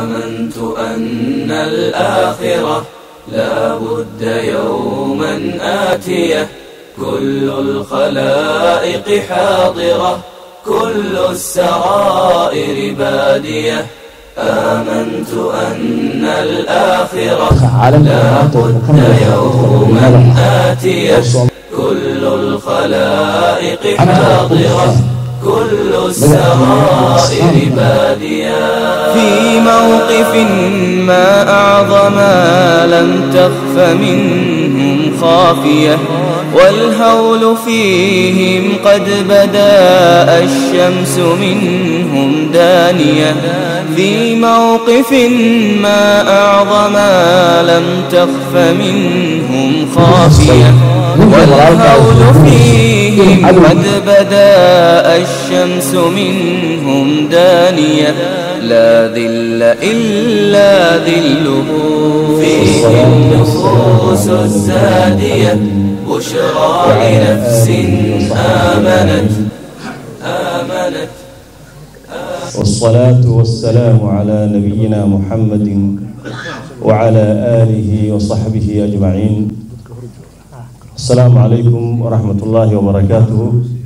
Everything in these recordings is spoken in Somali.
آمنت أن الآخرة لا بد يوما آتية كل الخلائق حاضرة كل السرائر بادية آمنت أن الآخرة لا بد يوما آتية كل الخلائق حاضرة كل السرائر بادية في موقف ما أعظم لم تخف منهم خافية والهول فيهم قد بدا الشمس منهم دانية في موقف ما أعظم لم تخف منهم خافية والهول فيهم قد بدا الشمس منهم دانية لا ذل إلا ذله فيه النفوس الزادية بشرى لنفس آمنت آمنت والصلاة والسلام على نبينا محمد وعلى آله وصحبه أجمعين السلام عليكم ورحمة الله وبركاته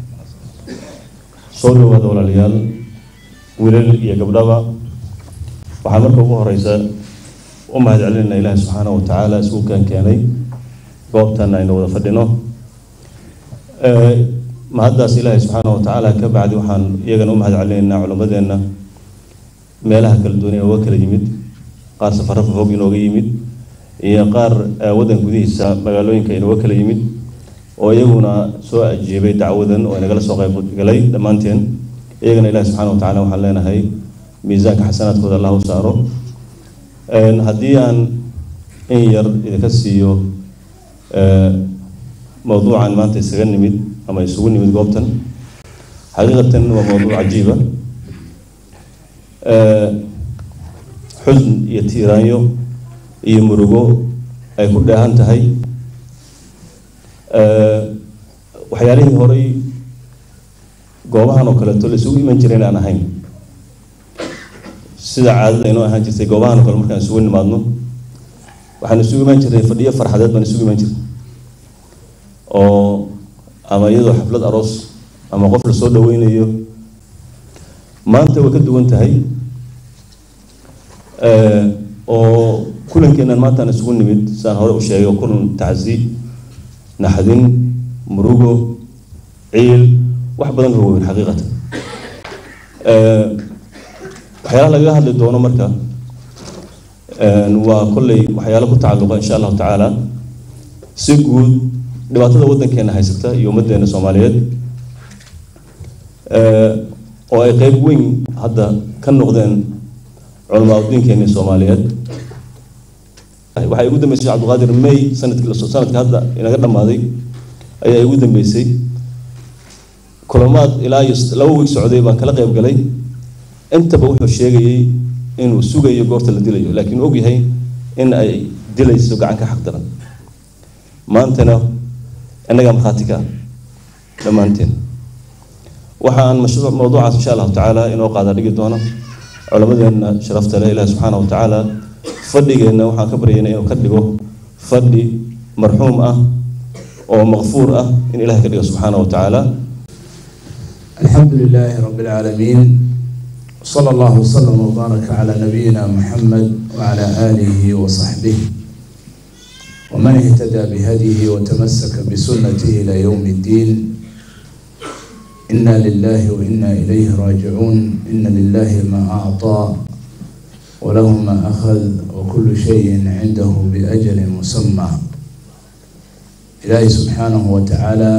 soo dhawaada walaalayaal wiilal iyo gabdhaba waxaa marka ugu horeysa u mahad celinayna ilaahi subxaanahu wa tacaala iskuukan keenay goobtan aynu wada fadhino mahaddaas ilaahi subxaanahu wa tacaala ka bacdi waxaan iyagana u mahad celinaynaa culimmadeenna meelaha kala duwan ee uga kala yimid qaar safaro fog inooga yimid iyo qaar waddan gudihiisa magaalooyinka inooga kala yimid oo iyaguna soo ajiibay dacwadan oo inagala soo qaybgalay dhammaanteen iyagana ilahi subxana wa tacala waxaan leenahay miisaanka xasanaadkooda allah u saaro haddii aan in yar idinka siiyo mowduucan maanta isaga nimid ama isugu nimid goobtan xaqiiqatan waa mowduuc cajiiba xusn iyo tiiraanyo iyo murugo ay ku dheehan tahay waxyaalihii horay goobahan oo kaleeto la isugu iman jiray inaan ahayn sida caadada inoo ahaan jirtay goobahan oo kale markaan isugu nimaadno waxaan isugu iman jiray fadhiyo farxadeed baan isugu iman jiray oo ama iyadoo xaflad aroos ama qof la soo dhaweynayo maanta way ka duwan tahay oo kulankeenan maanta aan isugu nimid sidaan hore u sheegay oo kulan tacsi naxdin murugo ciil wax badan ka weyn xaqiiqatan waxyaalaha lagaga hadli doono marka waa kolley waxyaalo ku tacalluqa insha allahu tacaala si guud dhibaatada waddankeena haysata iyo ummaddeena soomaaliyeed oo ay qeyb weyn hadda ka noqdeen culamaa udiinkeeni soomaaliyeed waxay ugu dambeysay sheekh cabdulqaadir may sanadkii sanadka hadda inaga dhammaaday ayaa igu dambeysay kulamaad ilaa iyo laba wiig socday baan kala qayb galay intaba wuxuu sheegayey inuu sugayo goorta la dilayo laakiin og yahay in ay dilayso gacanka xaq daran maantana innagaa markhaati ka ah dhammaanteen waxa aan mashruuc mawduucaas insha allahu tacaala inoo qaada dhigi doono culammadeenna sharafta leh ilahi subxaana wa tacaala fadhigeenna waxaan ka baryayna inuu ka dhigo fadhi marxuum ah oo maqfuur ah in ilahay ka dhigo subxaana wa tacaala الحمد لله رب العالمين صلى الله وسلم وبارك على نبينا محمد وعلى آله وصحبه ومن اهتدى بهديه وتمسك بسنته إلى يوم الدين إنا لله وإنا إليه راجعون إن لله ما أعطى وله ما أخذ وكل شيء عنده بأجل مسمى إلهي سبحانه وتعالى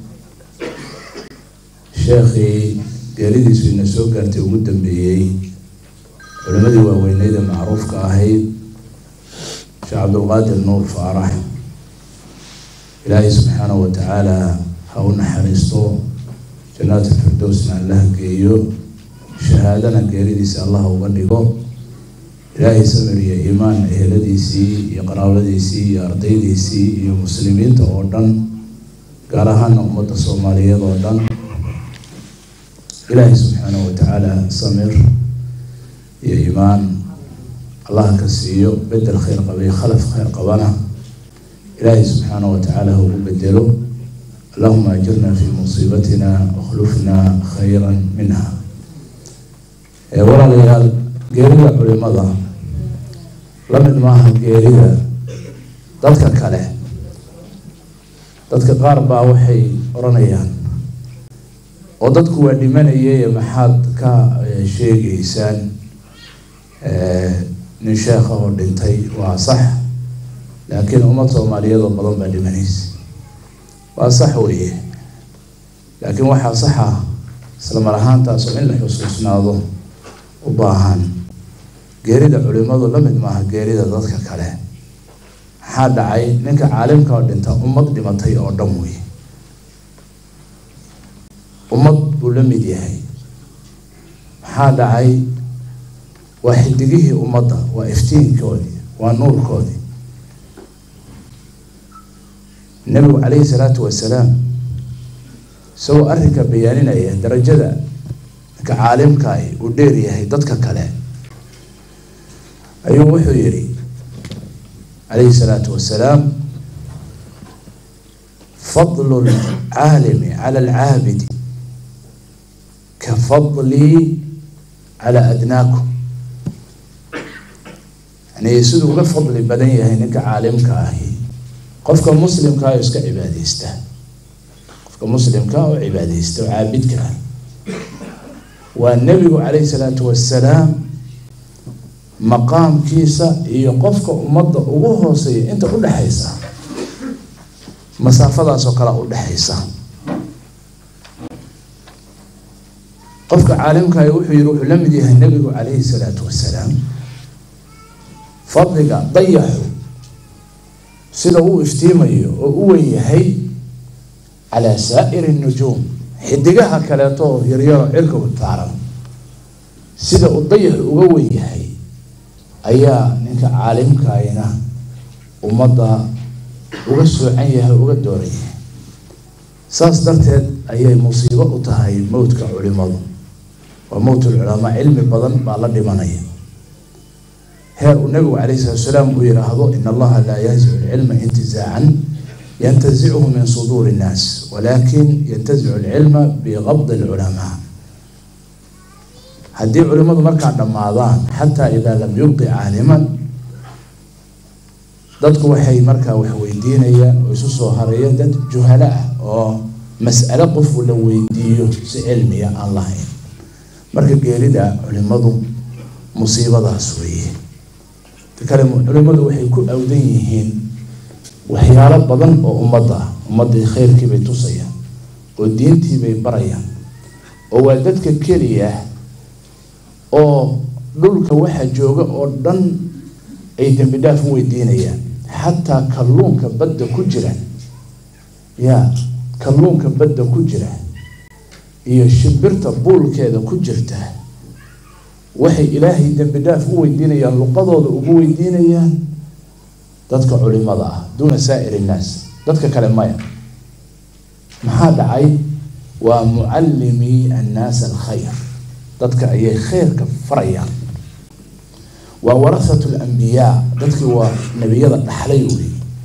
sheekhii geeridiisu ina soo gaartay ugu dambeeyey culimadii waaweyneyda macruufka ahayd sheekh cabdulqaadir nuur faarax ilaahay subxaanahu wa tacaala ha u naxariisto jannaatu firdowsna allaha geeyo shahaadana geeridiisa allah uga dhigo ilaahay samir iyo iimaan eheladiisii iyo qaraabadiisii iyo ardaydiisii iyo muslimiinta oo dhan gaar ahaana ummadda soomaaliyeed oo dhan ilaahay subxaanahu wa tacaala samir iyo iimaan allah ka siiyo bedel khayr qabay khalaf khayr qabana ilaahay subxaana wa tacaala ha ugu bedelo allahuma ajirna fi musiibatina wakhlufna khayra minha walaalayaal geerida culimada la mid maaha geerida dadka kale dadka qaar baa waxay oranayaan oo dadku waa dhimanayay maxaad ka sheegeysaan nin sheekha oo dhintay waa sax laakiin ummad soomaaliyeed oo badan baa dhimanaysa waa sax weeye laakiin waxaa saxa isla mar ahaantaas oo in la xusuusnaado u baahan geerida culimadu la mid maaha geerida dadka kale maxaa dhacay ninka caalimka oo dhinta ummad dhimatay oo dhan wey ummad buu la mid yahay maxaa dhacay waa xidigihii ummadda waa iftiinkoodii waa nuurkoodii nebigu calayhi salaatu wasalaam isagoo arrinka bayaaninaya darajada ninka caalimkaay uu dheer yahay dadka kale ayuu wuxuu yihi calayhi salaatu wasalaam fadlu lcaalimi cala alcaabidi ka fadlii cala adnaakum yani siduu uga fadli badan yahay ninka caalimka ahi qofka muslimka oo iska cibaadeysta qofka muslimka oo cibaadeysta oo caabidka ah waa nebigu calayhi salaatu wasalaam maqaamkiisa iyo qofka ummadda ugu hooseeya inta udhexaysa masaafadaasoo kale udhexaysa qofka caalimkaay wuxuu yihi wuxuu la mid yahay nebigu calayhi salaatu wasalaam fadliga dayaxu sida uu iftiimayo oo u wen yahay calaa saa'iri nujuum xidigaha kaleeto oo yaryaro cirka taaran sida uu dayaxu uga wen yahay ayaa ninka caalimkaayna ummadda uga soocan yahay uga dooran yahay saas darteed ayay musiibo u tahay mowdka culimadu waa mowtul culamaa cilmi badan baa la dhimanaya heer uu nabigu calayhi salatu salaam uu yihaahdo in allaha laa yanzicu lcilma intizaacan yantazichu min suduuri innaas walakin yantazicu lcilma biqabdi lculamaa haddii culimadu markaa dhammaadaan xataa idaa lam yubqi caaliman dadku waxay markaa wax weydiinayaan oo isu soo harayeen dad juhalo ah oo mas'alo qofku la weydiiyo si cilmiya aan lahayn marka geerida culimadu musiibadaas weeye kale culimadu waxay ku awdan yihiin waxyaalo badan oo ummadda ah ummaddii khayrkii bay tusayaan oo diintii bay barayaan oo waa dadka keliya oo dhulka waxa jooga oo dhan ay dembi dhaaf u weydiinayaan xataa kalluunka badda ku jira ya kalluunka badda ku jira iyo shimbirta buulkeeda ku jirta waxay ilaahay dembi dhaaf u weydiinayaan luqadooda ugu weydiinayaan dadka culimada ah duuna saa'ir innaas dadka kale maya maxaa dhacay waa mucallimii annaas alkhayr dadka ayay khayrka farayaan waa warasatu lambiyaa dadkii waa nebiyada dhaxlay wey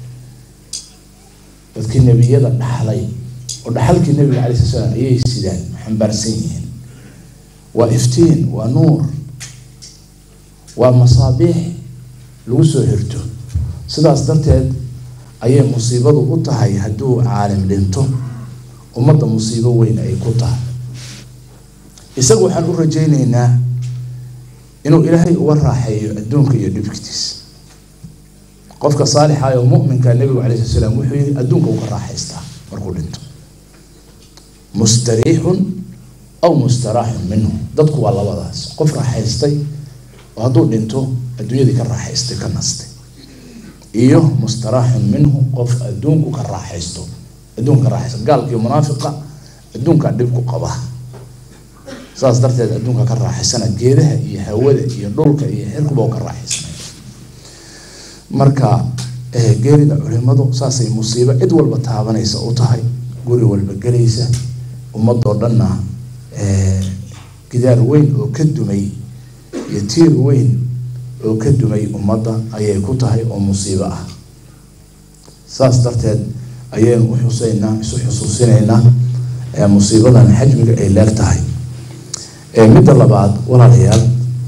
dadkii nebiyada dhaxlay oo dhaxalkii nebiga calai sala slam ayay sidaan xambaarsan yihiin waa iftiin waa nuur waa masaabiix lagu soo hirto sidaas darteed ayay musiibadu u tahay hadduu caalim dhinto ummadda musiibo weyn ay ku tahay isaga waxaan u rajayneynaa inuu ilaahay uga raaxeeyo adduunka iyo dhibkitiisa qofka saalixa oo muminka nebigu calai slat slam wuxuu yihi adduunka uu ka raaxaystaa markuu dhinto mustariixun aw mustaraaxun minhu dadku waa labadaas qof raaxaystay oo hadduu dhinto adduunyadii ka raaxaystay ka nastay iyo mustaraaxun minhu qof adduunku ka raaxaysto adduunka ka raaxaysta gaalkiiyo munaafiqa adduunkaa dhib ku qaba saas darteed adduunka ka raaxaysana geedaha iyo hawada iyo dhulka iyo xirkuba oo ka raaxaysanay marka geerida culimadu saasay musiibo cid walba taabanaysa u tahay guri walba gelaysa ummadoo dhanna gidaar weyn oo ka dumay iyo tiir weyn oo ka dumay ummadda ayay ku tahay oo musiibo ah saas darteed ayaynu u xuseynaa isu xusuusinaynaa musiibadan xajmiga ay leeg tahay midda labaad walaalayaal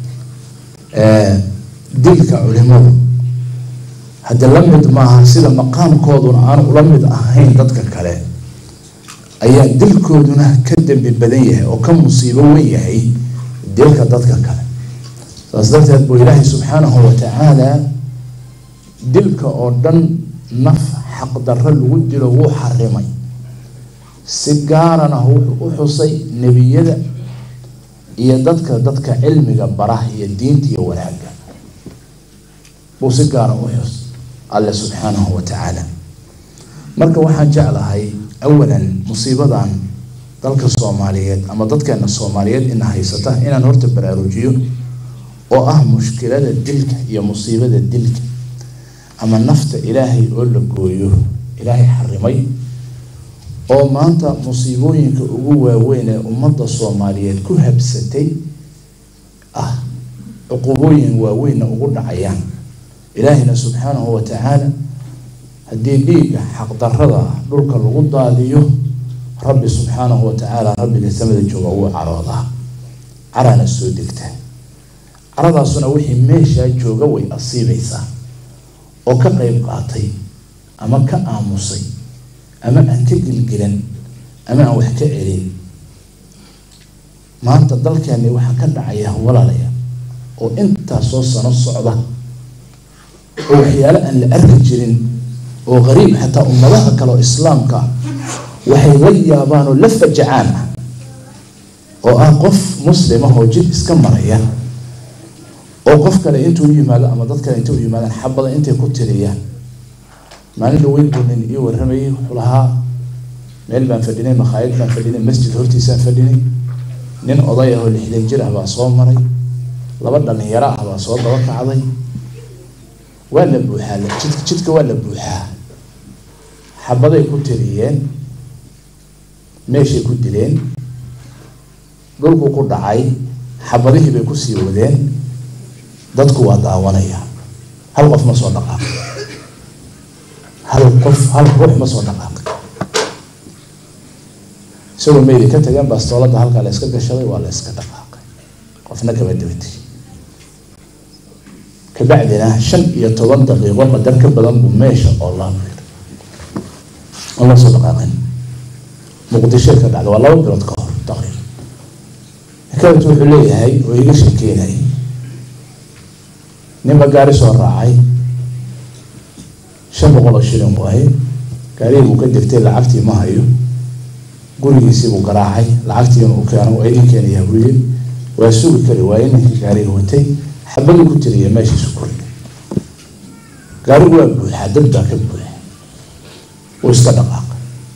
dilka culimadu hadde la mid maaha sida maqaamkooduna aan ula mid ahayn dadka kale ayaa dilkooduna ka dembi badan yahay oo ka musiibo wen yahay dilka dadka kale saas darteed buu ilaahay subxaanahu watacaala dilka oo dhan naf xaqdarro lagu dilo wuu xarimay si gaarana wuxuu u xusay nebiyada iyo dadka dadka cilmiga baraha iyo diinta iyo wanaagga buu si gaara u xus alle subxaanahu watacaala marka waxaan jeclahay awalan musiibadan dalka soomaaliyeed ama dadkeena soomaaliyeed ina haysata inaan horta baraarujiyo oo ah mushkilada dilka iyo musiibada dilka ama nafta ilaahay oo la gooyo ilaahay xarimay oo maanta musiibooyinka ugu waaweyn ee ummadda soomaaliyeed ku habsatay ah cuqubooyin waaweynna ugu dhacayaan ilaahina subxaanahu watacaala haddii dhiigga xaqdarada dhulka lagu daadiyo rabbi subxaanahu watacaala rabbiga samada jooga wuu caroodaa carana soo degtaa caradaasuna wixii meeshaa jooga way asiibaysaa oo ka qeyb qaatay ama ka aamusay ama aan ka gilgilan ama aan wax ka celin maanta dalkeeni waxaa ka dhacaya walaalaya oo intaasoo sano socda oo waxyaalo aan la arki jirin oo qariib xataa ummadaha kale oo islaamka waxay la yaabaan oo la fajacaan ah oo ah qof muslim ah oo jid iska maraya oo qof kale intuu yimaado ama dad kale intay u yimaadaan xabada intay ku tiriyaan maalin dhaweyn buu nin ii warramayay wuxuu lahaa meel baan fadhinay makhaayad baan fadhinay masjid hortiisaan fadhinay nin oday ah oo lixdan jir ah baa soo maray laba dhalinyaro ah baa soo daba kacday waa la buuxaa jidka jidka waa la buuxaa xabaday ku tiriyeen meeshay ku dileen dhulku ku dhacay xabadihii bay kusii wadeen dadku waa daawanaya hal qof ma soo dhaqaaqay hal qof hal ruux ma soo dhaqaaqay isagoo meyli ka tageen bastoolada halkaa la iska gashaday waa la iska dhaqaaqay qofna kama dabatay kabacdina shan iyo toban daqiiqo qadar ka badan buu meesha oo laabir aan la soo dhaqaaqin muqdishoy ka dhacda waa laba bilood ka hor taqriiban xikaayatu wuxuu leeyahay oo iga sheekeynay ninba gaari soo raacay shan boqol oo shilin waaye gaarigii buu ka degtay lacagtii ma hayo gurigiisii buu garaacay lacagtiina u keeno waa idin keenayaa buu yiri waa sugi kari waaye ninkii gaariga watay xabadii ku tiriya meeshiisu ku riday gaarigu waa buuxaa dad baa ka buuxa wuu iska dhaqaaqay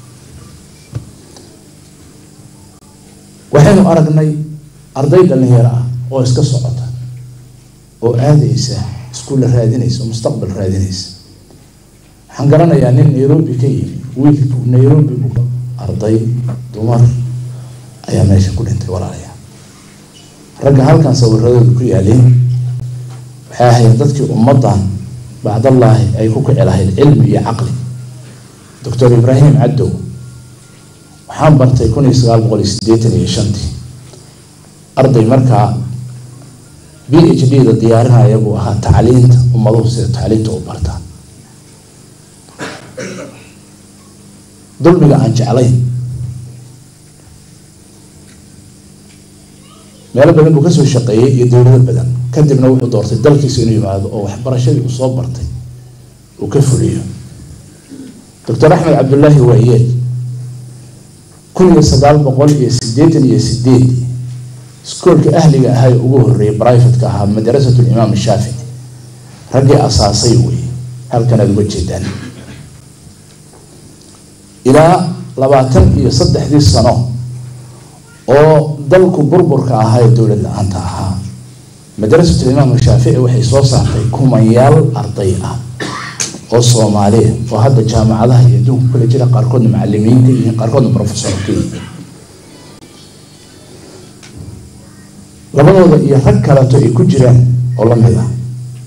waxaynu aragnay arday dhalinyaro ah oo iska socota oo aadaysa iskuulla raadinaysa mustaqbal raadinaysa waxaan garanayaa nin nairobi ka yimi wiilku nairobi buu arday dumar ayaa meesha ku dhintay walaalayaa ragga halkan sawiradooda ku yaaleen waxay ahayd dadkii ummaddan bacdallaahi ay ku kici lahayd cilmi iyo caqli doctor ibraahim caddow waxaan bartay kun iyo sagaal boqol iyo siddeetan iyo shantii arday markaa b h d da diyaarinaya buu ahaa tacliinta ummaduhu sida tacliinta u bartaan dulmiga aan jeclayn meelo badan buu kasoo shaqeeyey iyo dowlado badan kadibna wuxuu doortay dalkiisa inuu yimaado oo waxbarashadii uu soo bartay uu ka fuliyo doctor axmed cabdullaahi waayeel kun iyo sagaal boqol iyo siddeetan iyo sideed iskoolka ahliga ahaa ee ugu horreeyay brivatka ahaa madrasatu limaam shaafici raggii asaasay wey halkan aada uga jeedaan ilaa labaatan iyo saddexdii sano oo dalku burburka ahaa ee dowlad la-aanta ahaa madrasatu limaam shaafici waxay soo saartay kumanyaal arday ah oo soomaaliya oo hadda jaamacadaha iyo adduunka kula jira qaarkoodna macalimiin ka yihiin qaarkoodna professor ka yihiin labadooda iyo rag kaleeto ay ku jiraan oo lamid ah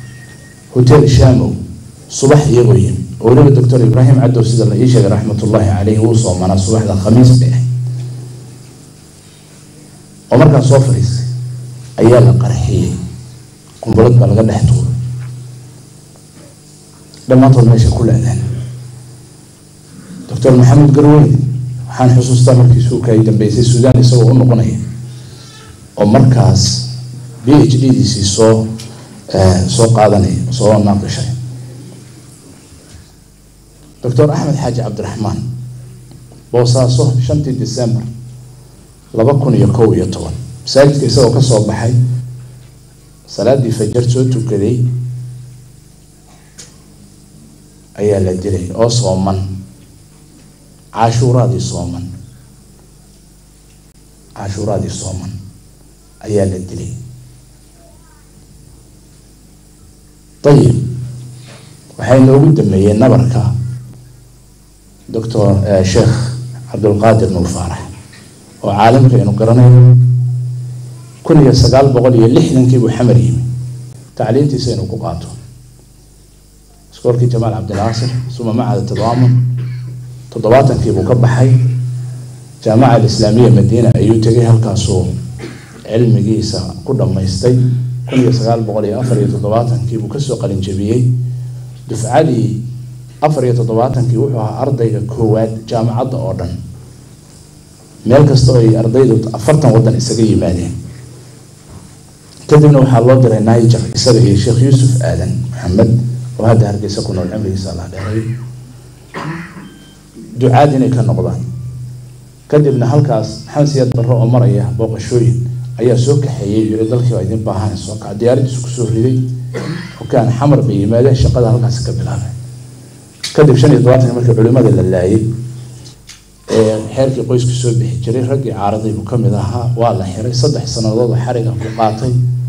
hotel shamow subax iyagoo yimi oo weliba doctor ibraahim cadow sida la ii sheegay raxmatullaahi caleyhi wuu soomanaa subaxda khamiis bay ahayd oo markaa soo fadhiistay ayaa la qarxiyey qumbalad baa laga dhex tuuray dhammaantood meesha ku la-daan doctor maxamed garweyne waxaan xusuustaa markii suuka ay dambeysay suudaan isagoo u noqonaya oo markaas b h d diisii soo soo qaadanaya soo naaqishay doctor axmed xaaji cabdiraxmaan boosaaso shantii december laba kun iyo kow iyo toban masaajidka isagoo kasoo baxay salaadii fajar soo tukaday ayaa la dilay oo sooman cashuuraadii sooman cashuuraadii sooman ayaa la dilay ayib waxay noogu dameeyeen nabarka doctor sheekh cabdulqaadir nuur faarax oo caalimka aynu garanayno kun iyo sagaal boqol iyo lixdankii buu xamar yimi tacliintiisa inuu ku qaato iskoolkii jamaal cabdinaasir suma macada tadaamun toddobaatankii buu ka baxay jaamaca alislaamiya madiina ayuu tegay halkaasuu cilmigiisa ku dhammaystay kun iyo sagaal boqol iyo afar iyo toddobaatankii buu kasoo qalinjabiyey dufcadii afar iyo toddobaatankii wuxuu ahaa ardayga koowaad jaamacadda oo dhan meel kastoo ay ardaydu afartan waddan isaga yimaadeen kadibna waxaa loo diray niger isaga iyo sheekh yuusuf aadan maxamed oo hadda hargeysa ku nool cimrigiisa alla dheeray ducaad inay ka noqdaan kadibna halkaas maxamed siyaad barre oo maraya booqashooyin ayaa soo kaxeeyey yiri dalkii waa idin baahan soo kaca diyaaradiisu kusoo riday xukaan xamar bay yimaadeen shaqada halkaasi ka bilaabay kadib shan iyo todobaatanki markii culimada la laayay ee xeerkii qoysku soo bixi jiray raggii caaraday buu kamid ahaa waa la xiray saddex sanadood oo xariga ku qaatay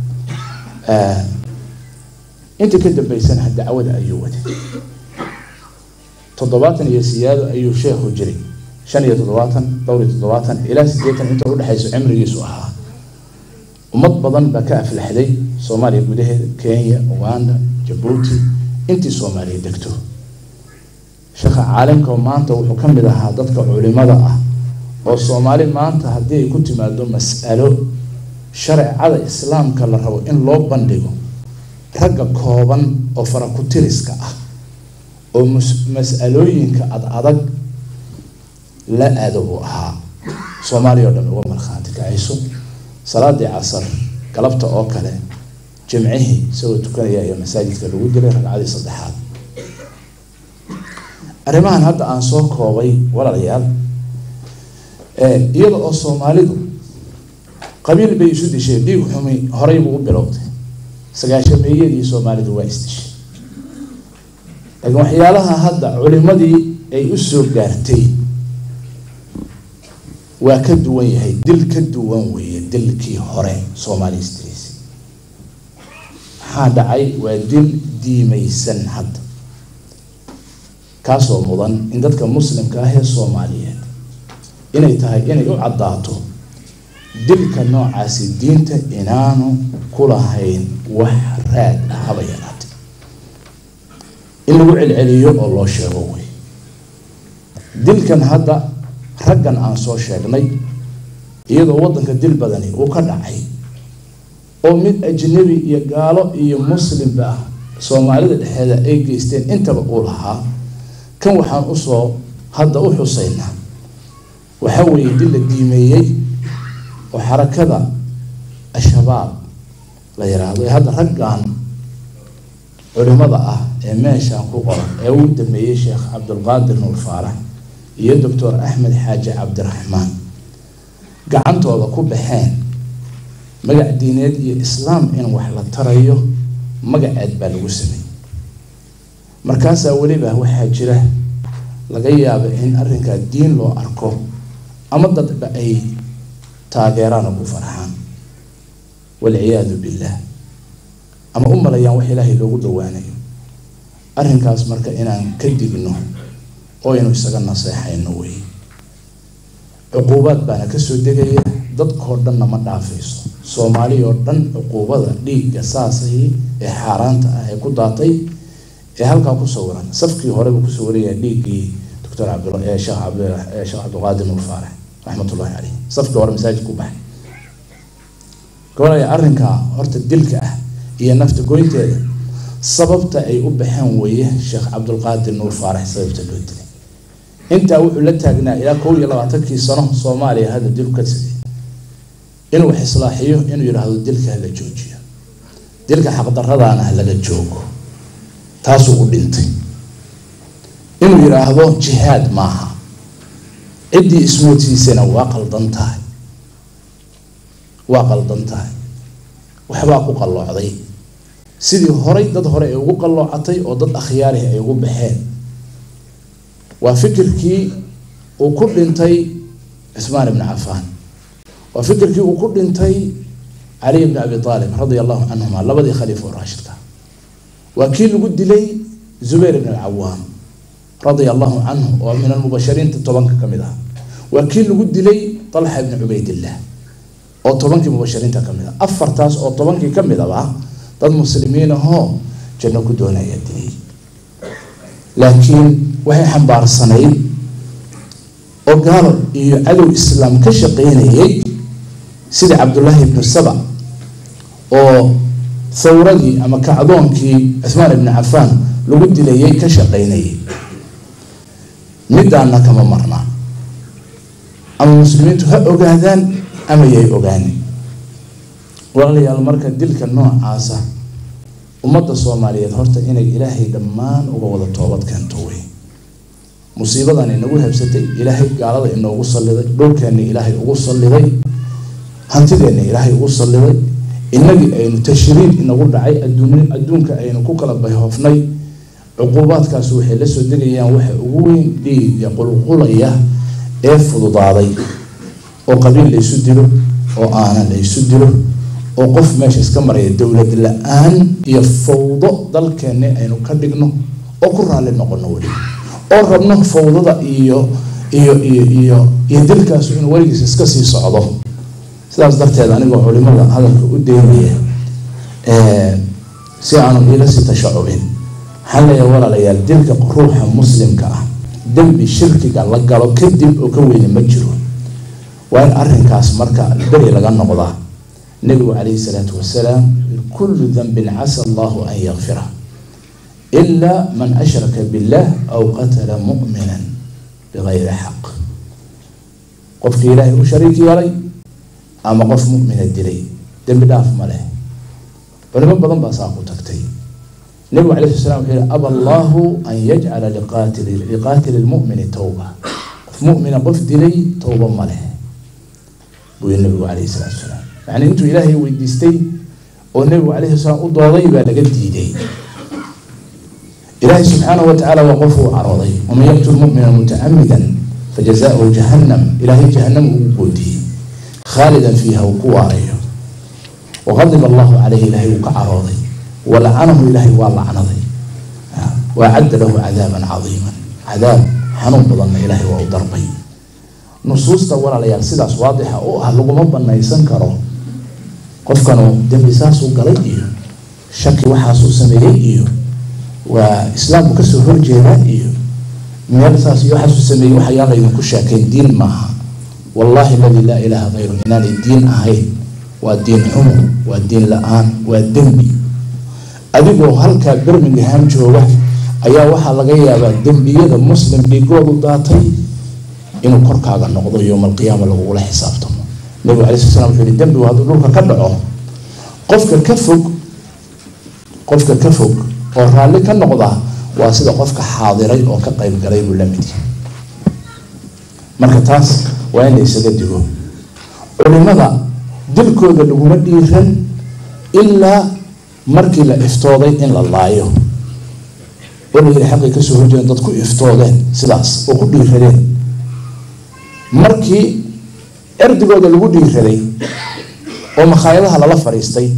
intii ka dambeysana dacwada ayuu waday toddobaatan iyo siyaado ayuu sheekhu jiray shan iyo toddobaatan dhowr iyo toddobaatan ilaa siddeetan inta udhexayso cimrigiisu ahaa ummad badan baa ka aflaxday soomaaliya gudaheeda kenya uganda jabuuti intii soomaaliya degto sheekha caalimka maanta wuxuu ka mid ahaa dadka culimada ah oo soomaali maanta haddii ay ku timaado mas'alo shareecada islaamka la rabo in loo bandhigo ragga kooban oo farakutiriska ah oo mas-alooyinka ad adag la aado buu ahaa soomaaliya o dhan uga markhaanti kacayso salaadii casar galabta oo kale jimcihii isagoo tukanaya ayaa masaajidka lagu dilay ragcadii saddexaad arrimahan hadda aan soo koobay walaalayaal iyada oo soomaalidu qabiil bay isu dishay dhiig xumi horey buu u bilowday sagaashameeyadii soomaalidu waa isdishay laakiin waxyaalaha hadda culimadii ay u soo gaartay waa ka duwan yahay dil ka duwan weeye dilkii hore soomaaliya isdilaysay maxaa dhacay waa dil diimaysan hadda kaasoo mudan in dadka muslimka ah ee soomaaliyeed inay tahay inay u caddaato dilka noocaasi diinta inaanu ku lahayn wax raad ah haba yaraate in lagu celceliyo oo loo sheego wey dilkan hadda raggan aan soo sheegnay iyadoo waddanka dil badani uu ka dhacay oo mid ajnabi iyo gaalo iyo muslimba ah soomaalida dhexeeda ay geysteen intaba uu lahaa kan waxaan usoo hadda u xuseynaa waxa weeye dil la diimeeyey oo xarakada al-shabaab la yiraahdo ee hadda raggan culimada ah ee meeshaan ku qoran ee uu dameeyey sheekh cabdulqaadir nuur faarax iyo doctor axmed xaaji cabdiraxmaan gacantooda ku baxeen magac diineed iyo islaam in wax la tarayo magaceed baa lagu sameeyey markaasaa weliba waxaa jira laga yaaba in arrinkaa diin loo arko ama dadba ay taageeraan oo ku farxaan walciyaadu billah ama u malayaan wax ilaahay loogu dhawaanayo arrinkaas marka inaan ka digno oo aynu isaga naseexayno wey cuquubaad baana kasoo degaya dadkoo dhanna ma dhaafayso soomaali oo dhan cuquubada dhiigga saasay ee xaaraanta ah ee ku daatay ee halkaa ku sawiran safkii horeba ku sawiraya dhiiggii doctor cabd sheekh cabd sheekh cabdilqaadir nuur faarax raxmatullahi caleyh safkii hore masaajidka ku baxay gobolaya arrinka horta dilka ah iyo nafta goynteeda sababta ay u baxeen weeye sheekh cabdulqaadir nuur faarax sababta loo dilay intaa wuxuu la taagnaa ilaa kow iyo labaatankii sano soomaaliya hadda dil ka sigay inuu wax islaaxiyo inuu yidhaahdo dilka hala joojiyo dilka xaqdaradaana ha laga joogo taasuu u dhintay inuu yidhaahdo jihaad maaha ciddii ismoodsiisana waa qaldan tahay waa qaldan tahay waxbaa ku qalloocday sidii horay dad hore ay ugu qalloocatay oo dad akhyaarih ay ugu baxeen waa fikirkii uu ku dhintay cusmaan ibni cafaan waa fikirkii uu ku dhintay caliy bni abi aalib radia allahu canhuma labadii khaliifa oo raashidka waa kii lagu dilay zubayr ibn alcawaam radia allahu canhu oo min almubashiriinta tobanka ka mid ah waa kii lagu dilay talxa ibni cubaydillah oo tobankii mubashiriinta ka mid ah afartaas oo tobankii ka mid aba dad muslimiin ahoo janno ku doonaya dilay laakiin waxay xambaarsanayd oo gaalo iyo cadow islaam ka shaqeynayay sida cabdullaahi ibnu saba oo thawradii ama kacdoonkii cuhmaan ibni cafaan lagu dilayay ka shaqeynayay midaana kama marna ama muslimiintu ha ogaadaan ama yay ogaanin walaalayaal marka dilka noocaasa ummadda soomaaliyeed horta inay ilaahay dhammaan uga wada toobad keento wey musiibadan inagu habsatay ilaahay gaalada inoogu salliday dhulkeenna ilaahay ugu salliday hantideenna ilaahay ugu salliday inagii aynu tashriid inagu dhacay adduun adduunka aynu ku kala bayhoofnay cuquubaadkaas waxay la soo degayaan waxa ugu weyn dhiiga qulqulaya ee fududaaday oo qabiil laysu dilo oo aana laysu dilo oo qof meesha iska maraya dowlad la-aan iyo fawdo dalkeenni aynu ka dhigno oo ku raalli noqono weli oo rabno fawdada iyo iyo iyo iyo iyo dilkaasu inuu weligiis iska sii socdo sidaas darteed anigoo culimada hadalka u deynaya si aanu iila sii tashacubin waxaan leeyahay walaalayaal dilka ruuxa muslimka ah dembi shirkiga la galo kadib oo ka weyne ma jiro waa in arrinkaas marka beri laga noqdaa nabigu calayhi salaatu wasalaam kullu danbin casa allahu an yakfira ila man ashraka billah aw qatala mu'minan bigayri xaq qofkii ilaahay u shariik yeelay ama qof mu'mina dilay dembi dhaaf ma leh culimo badan baa saa ku tagtay nabigu calayhi sala wuxuu yihi aba allahu an yajcala liqaatili liqaatili lmu'mini towba qof mu'mina qof dilay towba ma leh buu yihi nabigu calayhi salaatu wasalaam yacni intuu ilaahay weydiistay oo nabigu calayhi salaam u dooday baa laga diiday ilaahay subxaanahu watacaala waa qof uu carooday waman yaqtul mu'mina mutacamidan fajazaؤuhu jahannam ilaahay jahannam ugu goodiyey khaalidan fiiha uu ku waarayo waqadib allahu caleyhi ilaahay uu ka carooday walacanahu ilaahay waa lacnaday waacadda lahu cadaaban cadiiman cadaab xanuun badanna ilaahay waa u darbay nusuusta walaalayaal sidaas waadixa u ah laguma banaysan karo qofkanu dembi saasuu galay iyo shaki waxaasuu sameeyey iyo waa islaamku kasoo horjeedaa iyo meel saas iyo waxaasuu sameeyey waxayaa laydinku sheekay diin maaha wallahi aladi laa ilaaha hayru inaanay diin ahayn waa diin xumo waa diin la-aan waa dembi adigoo halkaa birmingham jooga ayaa waxaa laga yaabaa dembiyada muslim dhigoodu daatay inuu korkaaga noqdo yowma alqiyaama lagugula xisaabtamo nabigu alay sl slam wuxuu yihi dembigu hadduu dhulka ka dhaco qofka ka fog qofka ka fog oo raalli ka noqda waa sida qofka xaadiray oo ka qayb galay buu la mid yahay marka taas waa in la isaga digo culimada dilkooda laguma dhiiran ilaa markii la iftooday in la laayo oo la yihi xaqii kasoo horjeeden dad ku iftoodeen sidaas oo ku dhiiradeen markii erdigooda lagu dhiiraday oo makhaayadaha lala fadhiistay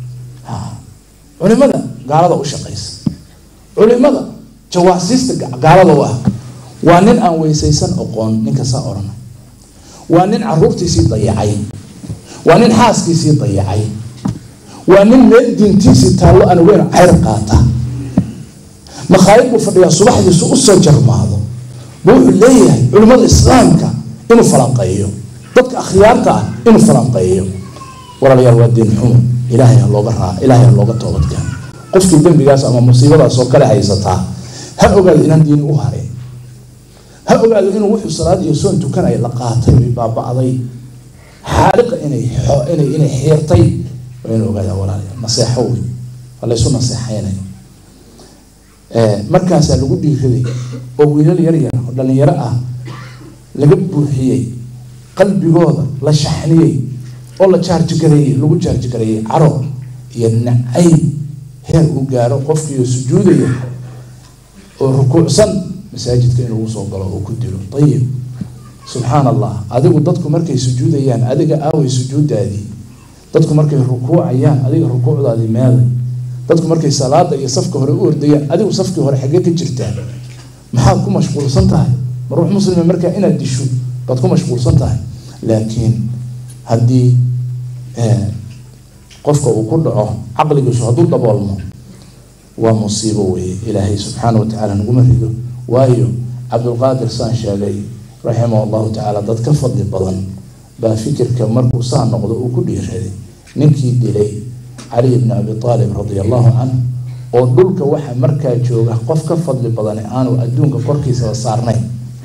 culimada gaalada u shaqaysa culimada jawaasiista gaalada u ah waa nin aan weysaysan oqoon ninka saa odhana waa nin caruurtiisii dayacay waa nin xaaskiisii dayacay waa nin meel diintiisii taallo aan weyn ceyr qaata makhaayid buu fadhiyaa subaxdiisu usoo jarmaado bu wuxuu leeyahay culimmada islaamka inuu falanqeeyo dadka akhyaarta ah inuu falanqeeyo walaalayaal waa diin xumo ilaahay ha looga raa ilaahay ha looga toobadkeeno qofkii dembigaas ama musiibadaas oo kale haysataa ha ogaado inaan diini u harin ha ogaado inuu wuxuu salaad iyo soon tukanaya la qaatay way baaba'day xaaliqa inay inay inay xiirtay waa inuu ogaadaa walaalayaal naseexo wey waa laysu naseexaynayo markaasaa lagu dhiiraday oo wiilal yar yar oo dhalinyaro ah laga buuxiyey qalbigooda la shaxniyey oo la jaarjigareeyey lagu jaarjigareeyey caro iyo nacayb heer uu gaaro qofkiioo sujuudaya oo rukuucsan masaajidka in lagu soo galo oo ku dilo ayib subxaan allah adigu dadku markay sujuudayaan adiga aaway sujuudaadii dadku markay rukuucayaan adiga rukuucdaadii meeday dadku markay salaada iyo safka hore u ordayaan adigu safkii hore xaggee ka jirtaa maxaad ku mashquulsan tahay ma ruux muslima markaa inaad disho baad ku mashquulsan tahay laakiin haddii qofka uu ku dhaco caqligiisu hadduu daboolmo waa musiibo weeye ilaahay subxaana wa tacaala naguma rido waayo cabdulqaadir saan sheegay raximah allahu tacaala dad ka fadli badan baa fikirka markuu saa noqdo uu ku dhiiraday ninkii dilay cali bni abi aalib radia allahu canhu oo dhulka waxa markaa jooga qof ka fadli badan aanu adduunka korkiisaba saarnayn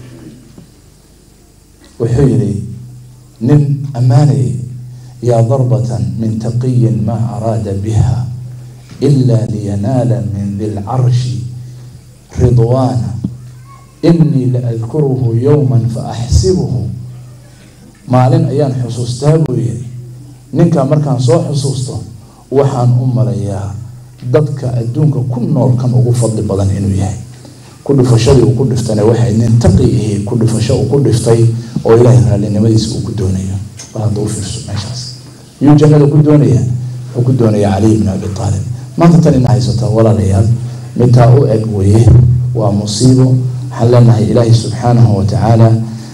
wuxuu yidhi nin ammaanayay yaa darbatan min taqiyin maa araada biha ila liyanaala min di lcarshi ridwaana inii la adkuruhu yowma faaxsibuhu maalin ayaan xusuustaa buu yidhi ninkaa markaan soo xusuusto waxaan u malayaa dadka adduunka ku nool kan ugu fadli badan inuu yahay ku dhifashadii uu ku dhiftana waxay nin taqi ihi ku dhifasho uu ku dhiftay oo ilaahay raallinimadiisa uu ku doonayo bal hadda u fiirso meeshaas yuu jannada ku doonaya wuxuu ku doonaya caliy bni abi aalib maanta tan ina haysataa walaalayaal midtaa u eg weye waa musiibo waxaan leenahay ilaahay subxaanahu watacaala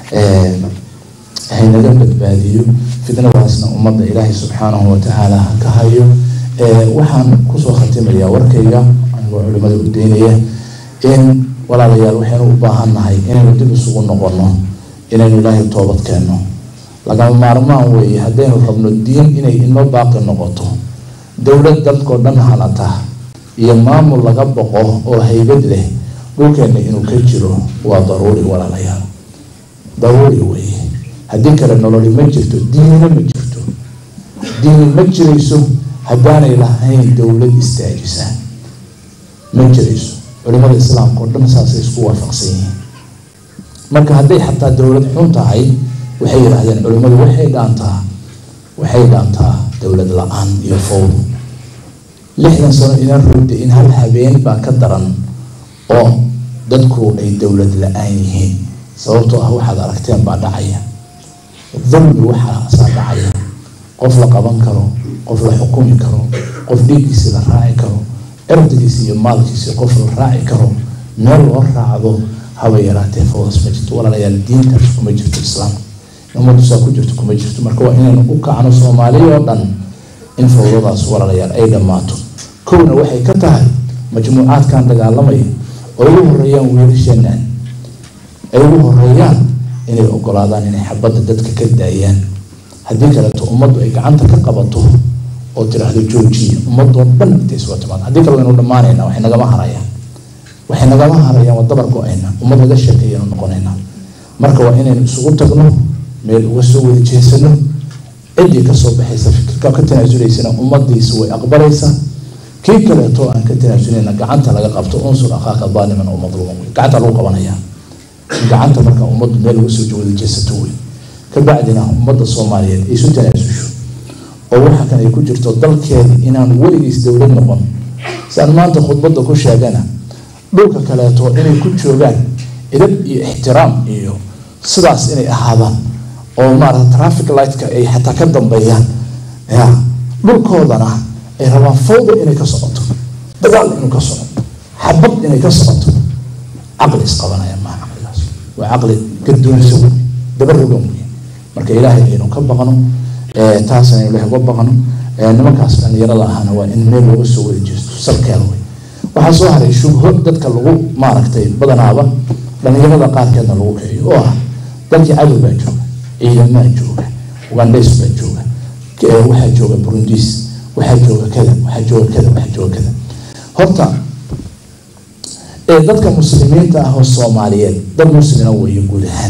haynaga badbaadiyo fitnadaasna ummadda ilaahay subxaanahu watacaala ha ka hayo waxaan kusoo khatimayaa warkayga anigoo culimada u daynaya in walaalayaal waxaynu u baahannahay inaynu dib isugu noqono inaynu ilaahay toobad keenno lagama maarmaan weeye haddaynu rabno diin inay inoo baaqi noqoto dowlad dadkoo dhan hanata iyo maamul laga boqo oo haybad leh dhulkeenna inuu ka jiro waa daruuri walaalayaal daruuri weeye haddii kale nololi ma jirto diinina ma jirto diini ma jirayso haddaanay lahayn dowlad istaajisa ma jirayso culimada islaamka oo dhan saasay isku waafaqsan yihiin marka hadday xataa dowlad xun tahay waxay yidhaahdeen culimmadu waxay dhaantaa waxay dhaantaa dowlad la-aan iyo fowd lixdan sano inaan rogda in hal habeen baa ka daran oo dadku ay dowlad la-aan yihiin sababtoo ah waxaad aragteen baa dhacaya dulmi waxaasaa dhacaya qof la qaban karo qof la xukumi karo qof dhiiggiisi la raaci karo erdigiisi iyo maalkiisi qof la raaci karo meel loo raacdo haba yaraatee fawdas ma jirto walaalayaal diintaas kuma jirto islaamka ummaddu saa ku jirto kuma jirto marka waa inaynu u kacno soomaaliya oo dhan in fawdadaas walaalayaal ay dhammaato kowna waxay ka tahay majmuucaadkan dagaalamaya oo ugu horeeyaan wiilasheenan ay ugu horeeyaan inay ogolaadaan inay xabadda dadka ka daayaan haddii kaleeto ummaddu ay gacanta ka qabato oo tiraahdo joojiya ummadoo dhan intay soo timaado haddii kale waynu dhammaanayna waxay nagama harayaan waxay nagama harayaan waa dabar go-ayna ummad laga sheekeeyanu noqonaynaa marka waa inaynu isugu tagno meel uga soo wada jeesano ciddii kasoo baxaysa fikirka ka tanaasulaysana ummadiisa way aqbalaysaa kii kaleeto aan ka tanaasuleyna gacanta laga qabto unsur akhaaka daaliman oo madluuman wey gacanta lagu qabanayaa gacanta marka ummaddu meel uga soo wada jeesato wey kabacdina ummadda soomaaliyeed ay isu tanaasusho oo waxa kan ay ku jirto dalkeeda inaan weligiis dowlad noqon si aan maanta khudbadda ku sheegana dhulka kaleeto inay ku joogaan edab iyo ixtiraam iyo sidaas inay ahaadaan oo maarata traffic lightka ay xataa ka dambeeyaan ya dhulkoodana ay rabaan fawda inay ka socoto dagaal inuu ka socoto xabad inay ka socoto caqli isqabanaya maa caqligaas waa caqli gadoonso wey dabarogan wey marka ilaahay aynu ka baqno taas aynu ilahay uga baqno nimankaas dhalinyarada ahana waa in meel looga soo wada jeesto salkeeda wey waxaa soo haray shubho dadka lagu maaragtay badanaaba dhalinyarada qaarkeedna lagu kiciyo oo ah dalkii cadow baa jooga ciidamaa jooga ugandes baa jooga waxaa jooga burundis waxaa jooga kada waxaa jooga kada waxaa jooga kada horta ee dadka muslimiinta ah oo soomaaliyeed dad muslina weeye guud ahaan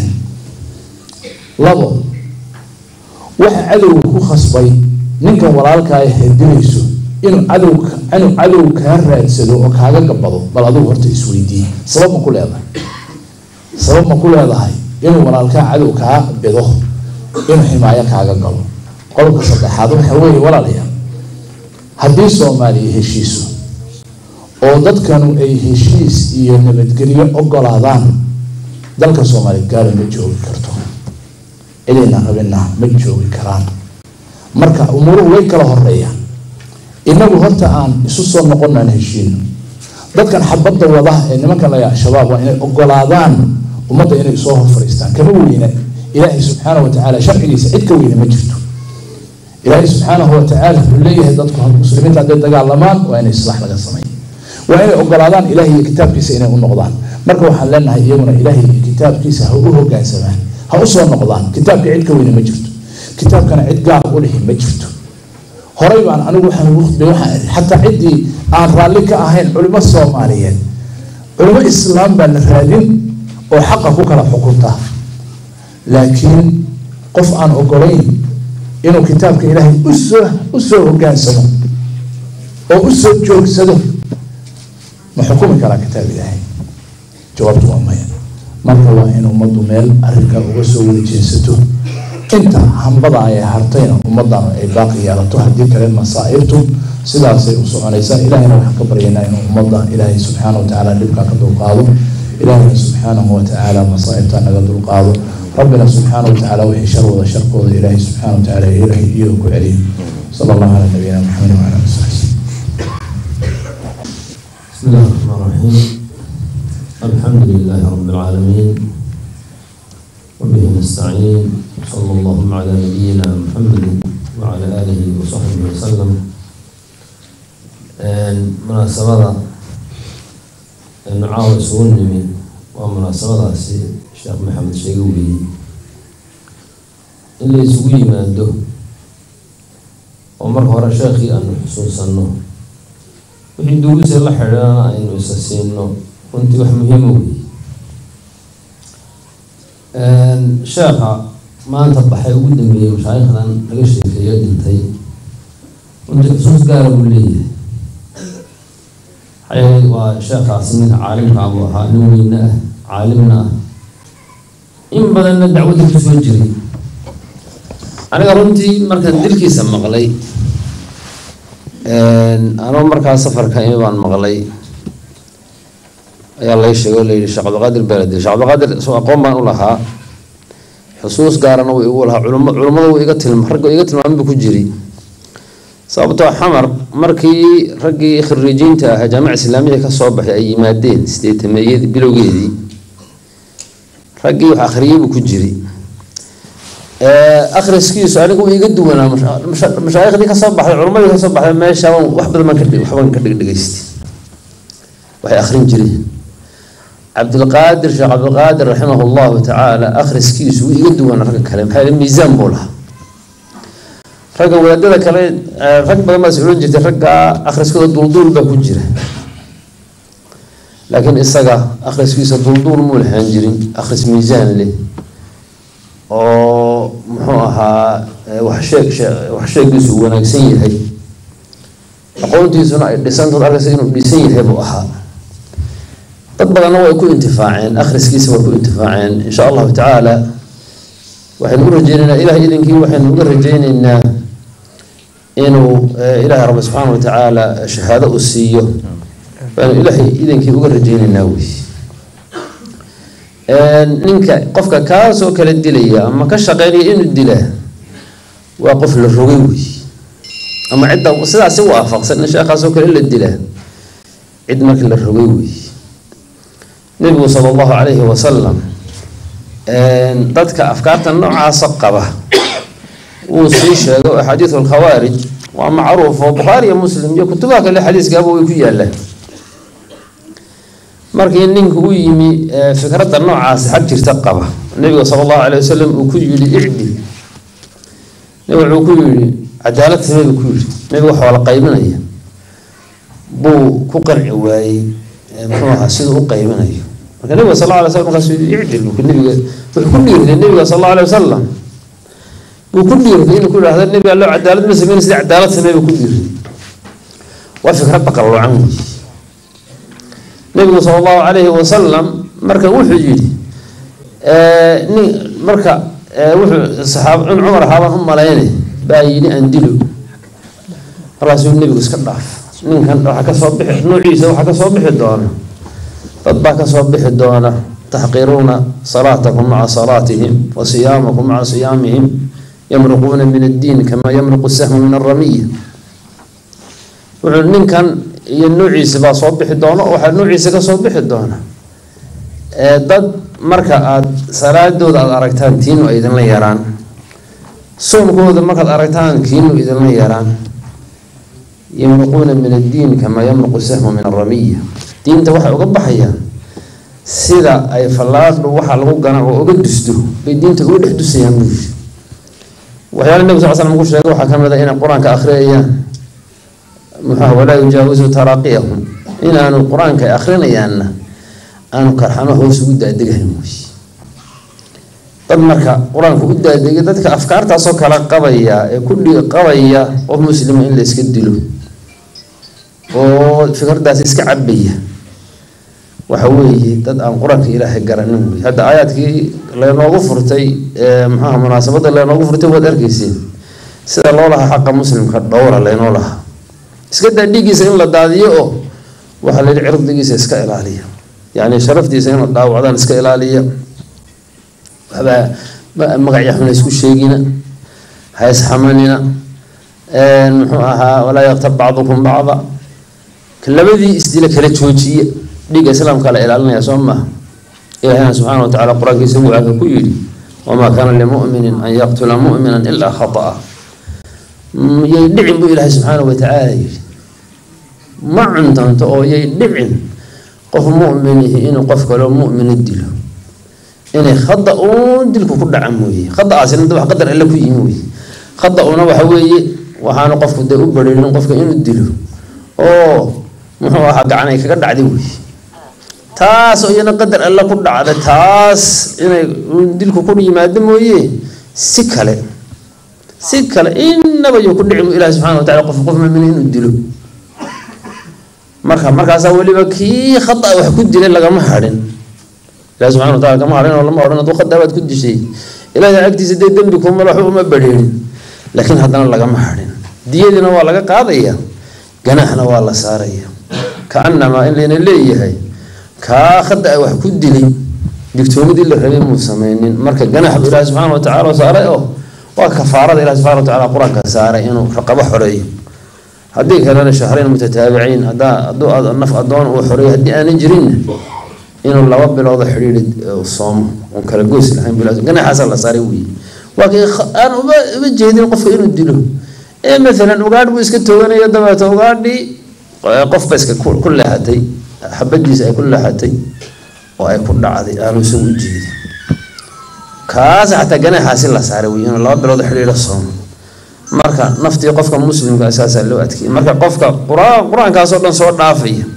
labo waxa cadowga ku khasbay ninkan walaalkaa hedilayso inuu cadow inuu cadow kaa raadsado oo kaaga gabado bal adigu horta isweydiiye sabab ma ku leedahay sabab ma ku leedahay inuu walaalkaa cadow kaa bido inuu ximaayo kaaga galo qodobka saddexaad waxa weeye walaalayaal haddii soomaaliya heshiiso oo dadkanu ay heshiis iyo nabadgelyo ogolaadaan dalka soomaaliya gaala ma joogi karto cidayna rabina ma joogi karaan marka umuuruhu way kala horeeyaan inagu horta aan isu soo noqonaan heshiino dadkan xabadda wada ee nimankan laga al-shabaab waa inay ogolaadaan ummadda inay soo hor fariistaan kama weyna ilaahay subxaana wa tacaala sharcigiisa cid ka weyna ma jirto ilaahay subxaanahu wa tacaala wuxuu leeyahay dadku muslimiinta hadday dagaalamaan waa inay islaax laga sameeyo waa inay ogolaadaan ilaahay iyo kitaabkiisa inay u noqdaan marka waxaan leenahay iyaguna ilaahay iyo kitaabkiisa ha u hogaansamaan ha u soo noqdaan kitaabka cid ka weyna ma jirto kitaabkana cid gaar u lihi ma jirto horey baan anigu waxaan ugu khudbay waxaan iri xataa ciddii aan raalli ka ahayn culimo soomaaliyeed culimo islaam baa la raadin oo xaqa ku kala xukunta laakiin qof aan ogolayn inuu kitaabka ilaahay usoo usoo hogaansamo oo usoo joogsado ma xukumi karaa kitaab ilaahay jawaabtu waa maya marka waa in ummaddu meel arrinka uga soo wada jeesato inta hambada ay hartayna ummaddan ay baaqi yeelato haddii kale masaa'ibtu sidaasay u soconaysaa ilahayna waxaan ka baryaynaa inuu ummadda ilaahay subxaana wa tacaala dhibkaa ka dulqaado ilaahayna subxaanahu wa tacaala masaa'ibtaa naga dulqaado rabbina subxaana wa tacaala wixii sharwada sharkooda ilaahay subxaana wa tacaala ilaahay iyada ku celiyo sala allahu calaa nabiyina maxamed wacala ali saxbi بسم الله الرحمن الرحيم الحمد لله رب العالمين وبه نستعين صلى الله على نبينا محمد وعلى آله وصحبه وسلم مناسبة نعاود سونمي ومناسبة الشيخ محمد شيقوي اللي يسوي ما عنده ومر هورا شيخي أن حسوسنه wixii duugisa la xidhiidhana aynu isa siino runtii wax muhiima wey sheekha maanta baxay ugu dambeeyey mashaayikhdan laga sheekeeyo dhintay runtii xusuus gaara buu leeyahay maxay waa sheekhaasi ninka caalimkaa buu ahaa nin weyne ah caalimna ah in badanna dacwadda ku soo jiray aniga runtii markaan dilkiisa maqlay anoo markaa safarka imi baan maqlay ayaa lay sheegay oo layidhi sheekh cabdiqaadir beeladi sheekh cabdiqaadir soo aqoon baan u lahaa xusuus gaarana wuu igu lahaa culum culummada wuu iga tilma ragga iga tilmaami buu ku jiri sababtoo xamar markii raggii khariijiinta ahaa jaamica islaamiya ka soo baxay ay yimaadeen sideetameeyadii bilowgeedii raggii wax akhriyey buu ku jiri akhriskiisu anigu wuu iga duwanaa mashaaikhdii kasoo baxday culummadii kasoo baxday meesha wax badan baan kadhig waxbaan ka dhigdhigaystay waxay akhrin jireen cabdilqaadir sheekh cabdilqaadir raximah llahu tacaala akhriskiisu wuu iga duwanaa ragga kale maxaa yeele miisaan buu lahaa ragga wadaadada kale rag badan baas odhan jirtay ragga akhriskooda dulduul baa ku jira laakiin isaga akhriskiisa dulduul muu lahaan jirin akhris miisaan leh oo muxuu ahaa wax sheeg wax sheegiisu uu wanaagsan yahay aqoontiisuna ay dhisantood arkaysa inuu dhisan yahay buu ahaa dad badanna way ku intifaaceen akhriskiisa way ku intifaaceen insha allahu tacaala waxaynu u rajeyneynaa ilaah idinkii waxaynu uga rajeyneynaa inuu ilaahay rabbi subxaana wa tacaala shahaado u siiyo waanu ilaahay idinkii uga rajeyneynaa wey ninka qofka kaasoo kala dilaya ama ka shaqeynaya inuu dilaa waa qof la rogay wey ama cidda sidaasi waafaqsan in sheekhaasoo kale la dilaa cid markii la rogay wey nebigu sala allahu calayhi wasalam dadka afkaarta noocaasa qaba wuu sii sheegay oo axaadiidu alkhawaarij waa macruuf oo bukhaari iyo muslim iyo kutubaha kale xadiiskaaba way ku yaalaan markii ninka u yimi fikradda noocaasi xag jirta qaba nabiga sala allahu calay wasalam uu ku yidhi icdil nabiga wuxuu ku yidhi cadaalad samee buu ku yidhi nabiga wax waa la qaybinaya buu ku qanci waayey muxuu ahaa siduu u qaybinayo marka nabiga sal alla alay slam markaasuu yidhi icdil nabiga wuxuu ku dhiirday nabiga sal allahu alay wasalam buu ku dhiirday inuu ku yidhahdo nabi allo cadaalad ma sameyn sida cadaalad samee buu ku dhiirday waa fikradda qalloocan wey nabigu sala allahu calayhi wasalam marka wuxuu yidhi nin marka wuxuu saxaab in cumar ahaabaan u malayne baa yidhi aan dilo markaasuu nebigu iska dhaaf ninkan waxaa kasoo bixi nuuciisa waxaa kasoo bixi doona dad baa kasoo bixi doona taxqiruuna salaatakum maca salaatihim wa siyaamakum maca siyaamihim yamruquuna min addiin kamaa yamruqu sahmu min aramiya wuxuu ninkan iyo nuuciisa baa soo bixi doona oo waxaa nuuciisa kasoo bixi doona dad marka aada salaadooda aada aragtaan tiinu ay idinla yaraan soomkooda markaad aragtaan kiinu idinla yaraan yamruquuna min addiin kamaa yamruqu sahmu min aramiya diinta waxay uga baxayaan sida ay fallaadhu waxaa lagu gana oo uga dusto bay diinta uga dhex dusayaan buu yiri waxyaala nebi sal slam ku sheegay waxaa ka mid a inay qur-aanka akhriyayaan muxuha walaa yujaawisu taraaqiyahum inaanu qur-aanka ay akhrinayaanna aanu karxamo hoos ugu daadegahayn wey dad marka qur-aanka u daadegay dadka afkaartaasoo kale qabaya ee ku qabaya qof muslima in la iska dilo oo fikraddaas iska cabaya waxa weeye dad aan qur-aanka ilaahay garanin wey hadda aayaadkii leenoogu furtay muxuha munaasabadda leenoogu furtay waad arkeyseen sida loo lahaa xaqa muslimka dhowra leenoo lahaa iska daa dhiiggiisa in la daadiyo oo waxaa la yihi cirdigiisa iska ilaaliya yacni sharaftiisa inuu dhaawacdaan iska ilaaliya waxbaa magacya xuna isku sheegina ha isxamanina muxuu ahaa walaa yaktab bacdukum bacda labadii isdila kala joojiya dhiigga islaamka la ilaalinaya soo maaha ilahina subxaana wa tacala qur-aankiisa wuxaaka ku yidhi wamaa kaana limuminin an yaqtula mu'mina ilaa khata'a yay dhicin buu ilaahay subxaana wa tacaala yidhi ma cuntanto oo yay dhicin qof muminihi inuu qof kaloo mumina dilo inay khada uun dilku ku dhaca mooye khadaaasina wax qadar alle ku yimi wey khada una waxa weeye waxaanu qofku dee u bareerin qofka inuu dilo oo muxuu ahaa gacan ay kaga dhacday wey taas oo iyana qadar alle ku dhacda taas inay dilku ku yimaado mooye si kale si kale inaba yuu ku dhici bu ilahi subxana wa tacala qof qof mumina inuu dilo marka markaasaa weliba kii khada wax ku dilay lagama hadhin ilahi subxana wa tacala kama hadhin oo lama odhan aduu khada baad ku dishay ilaahay agtiisa dee dembi kumala waxba uma badheerin laakiin haddana lagama hadhin diyadiina waa laga qaadaya ganaaxna waa la saaraya kaanamaa in layna leeyahay kaa khada a wax ku dilay digtoonidii la rabay muu sameynin marka ganaax buu ilaahi subxaana wa tacala saaray oo waa kafaarada ilahi subxana wa tacala qur-aanka saaray inuu raqabo xoreeyo haddii kalena shahreyn mutataabiciin hadaa hadduu naf adoon uu xoreeyo haddii aanan jirinna inuu laba biloodo xidhiiri soomo oon kala goys lahayn ganaxaasaa la saaray weeye waa kii aan uba uba jeedin qofka inuu dilo ee maalan ugaadh buu iska tooganayo dabeeto ugaadhii qofba iska ku leexatay xabadiisa ay ku leexatay oo ay ku dhacday aanu isagu u jeedin kaas xataa ganaxaasi la saaray wey inuu laba bilood xidhiiro soomo marka naftii qofka muslimka saasaa loo adkeeyay marka qofka qur-aan qur-aankaasoo dhan soo dhaafaya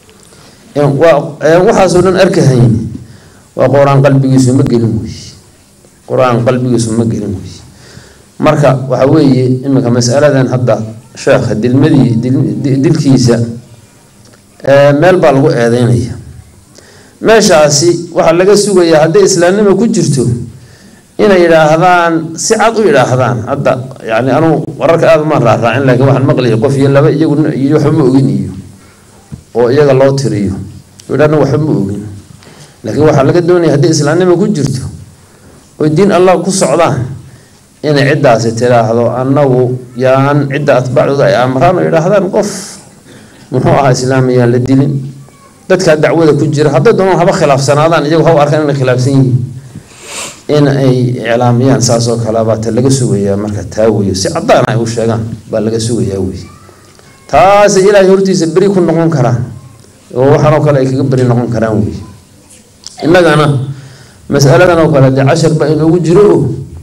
waxaasoo dhan arkahayn waa qur-aan qalbigiisu ma gelin wey qur-aan qalbigiisu ma gelin wey marka waxa weeye iminka masaladan hadda sheekha dilmadii dilkiisa meel baa lagu eedeynaya meeshaasi waxaa laga sugayaa hadday islaamnima ku jirto inay yidhaahdaan si cad u yidhaahdaan hadda yani anugu wararka aada umaan raaraacin laakiin waxaan maqlaya qof iyo laba iyagu iyo waxba ma ogin iyo oo iyaga loo tiriyo yidhahna waxba ma ogin laakiin waxaa laga doonaya hadday islaamnima ku jirto oy diin allah ku socdaan inay ciddaasi tiraahdo annagu yaan cidda atbaacdooda ay amraan oo yidhaahdaan qof muxuu ahaa islaamayaan la dilin dadkaa dacwada ku jira hadday doonaan haba khilaafsanaadaan iyagu ha u arkaan inay khilaafsan yihiin in ay iclaamiyaan saas oo kale baa ta laga sugayaa marka taa weyo si cadaan ay u sheegaan baa laga sugayaa wey taasi ilaahay hortiisa beri ku noqon karaan oo waxaanoo kale ay kaga beri noqon karaan wey innagana masaladan oo kale dee cashar baa inoogu jiro o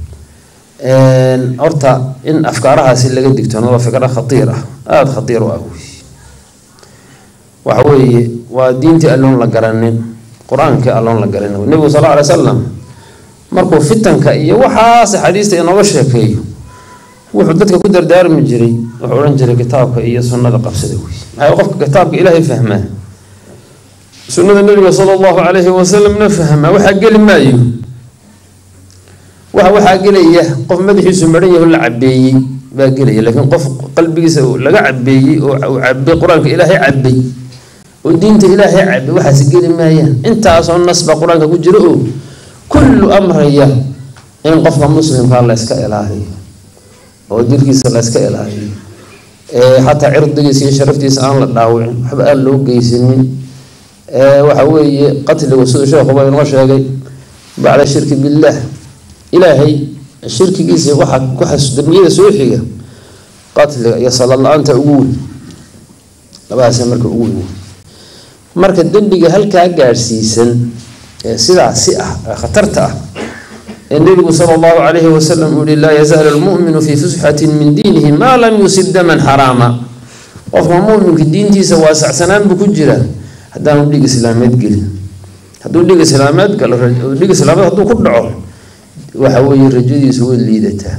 horta in afkaarahaasi laga digtoono waa fikra khatiir ah aada khatiir u ah wey waxa weeye waa diintii alloon la garanin qur-aankii alloon la garanin nebigu sal alay salam markuu fitanka iyo waxaas xadiista inooga sheekeeyo wuxuu dadka ku dardaarmi jiray wuxuu odhan jiray kitaabka iyo sunnada qabsada wey maxaa qofka kitaabka ilaahay fahmaa sunnada nabiga sala allahu calayhi wasalamna fahmaa waxaa geli maayo waxa waxaa gelaya qof madaxiisu maran yaho la cabeeyey baa gelaya laakiin qof qalbigiisa laga cabeeyey oo cabay qur-aanka ilaahay cabay oo diinta ilaahay cabay waxaas geli maayaan intaasoo nas baa qur-aanka ku jiro oo kullu amraya in qofka muslimka la yska ilaaliyo oo dilkiisa la yska ilaaliyo xataa cirdigiisa iyo sharaftiisa aan la dhaawicin waxba aan loo geysanin waxa weeye qatligu siduu sheekhuba inoo sheegay bacda shirki billaah ilaahay shirkigiisa waxa waxa dambiyada soo xiga qatliga iyo salaad la-aanta ugu weyn labadaas marka ugu weyn marka dembiga halkaa gaadhsiisan ee sidaasi ah ee khatarta ah ee nebigu sala allahu calayhi wasalam uu yihi laa yazaalu lmu'minu fii fusxatin min diinihi maa lam yusib daman xaraama qofka mu'minka diintiisa waasacsanaan buu ku jiraa haddaanu dhig islaameed gelin hadduu dhig islaameed galo dhig islaameed hadduu ku dhaco waxa weeye rajadiisu way liidataa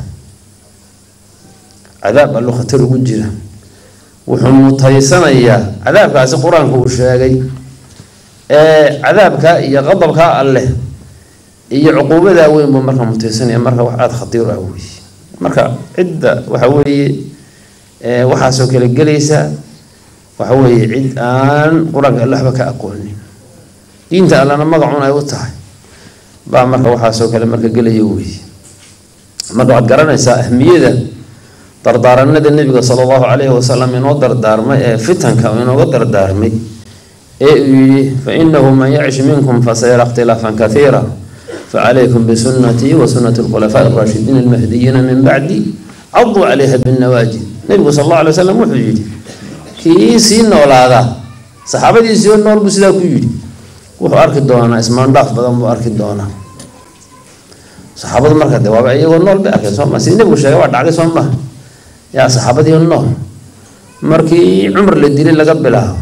cadaab allo khatar ugu jira wuxuu mutaysanayaa cadaabkaasi qur-aanku uu sheegay ee cadaabkaa iyo qadabkaa alleh iyo cuquubadaa weyn buu marka mutaysanaya marka wax aada khatiir ah wey marka cidda waxa weeye waxaasoo kale gelaysa waxa weeye cid aan qur-aanka alle waxba ka aqoonin diinta allana magacun ay u tahay baa marka waxaasoo kale marka gelaya wey marka waxaad garanaysaa ahmiyada dardaaranada nebiga sala allahu calayhi wasalam inoo dardaarmay ee fitanka inooga dardaarmay ee uu yihi fa inahu man yacish minkum fasayara ikhtilaafan kathiira facalaykum bisunatii wa sunati lkhulafaa araashidiin almahdiyiina min bacdi caduu calayha binnawaajid nebigu sal allahu alay wasalam wuxuu yidhi kii sii noolaadaa saxaabadiisii oo nool buu sidaa ku yidhi wuxuu arki doonaa ismaandhaaf badan buu arki doonaa saxaabadu marka de waaba iyagoo nool bay arkeen soo ma sidii nebigu sheegay waa dhacday soo maha yaa saxaabadii nool markii cumar la dilay laga bilaabo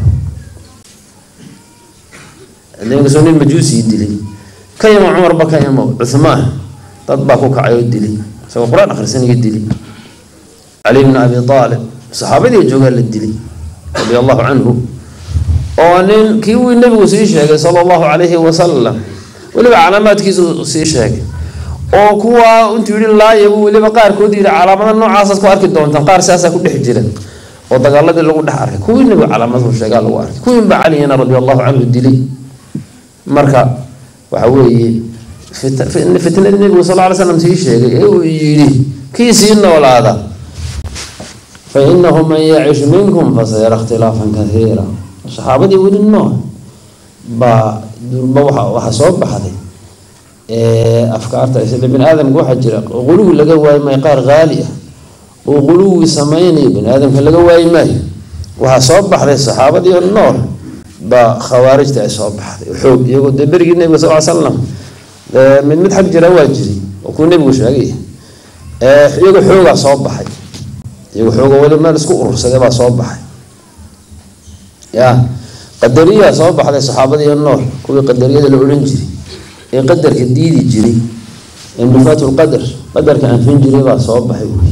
soo nin majuusii dilay ka yamo cumarba ka yamo cuhmaan dad baa ku kacay oo dilay isagoo qur-aan akhrisanayo dilay cali bni abi aalib saxaabadii joogaa la dilay radia allahu canhu oo nin kii wii nebigu sii sheegay sala allahu calayhi wasalam weliba calaamaadkiisu sii sheegay oo kuwa intuu yihi laaya buu weliba qaarkood yidhi calaamada noocaasaad ku arki doontaan qaar siyaasaa ku dhex jira oo dagaaladii lagu dhex arkay kuwii nebigu calaamadu sheegaa lagu arkay kuwiinba caliyana radia allahu canhu dilay marka waxa weeye fitnadii nebigu sal lla ly slam sii sheegay ee uu yidhi kii sii noolaada fa inahu man yacish minkum fasayara ikhtilaafan kathiira saxaabadii weli nool baa durba waxa waxa soo baxday afkaarta isla bini aadamka waxaa jira quluwi laga waayi maayo qaar qaali ah oo quluwi samaynayo bini aadamka laga waayi maayo waxaa soo baxday saxaabadii nool baa khawaarijta ay soo baxday xoog iyagoo dee berigii nebiga sal ly slam mid mid xag jira waa jiri oo kuu nebigu sheegay iyagoo xoogaa soo baxay iyagoo xooga weli meel isku urursaday baa soo baxay ya qadariyaa soo baxday saxaabadii nool kuwii qadariyada la odhan jiray ee qadarka diidi jiray ee nufaatu lqadar qadarka anfin jiray baa soo baxay wey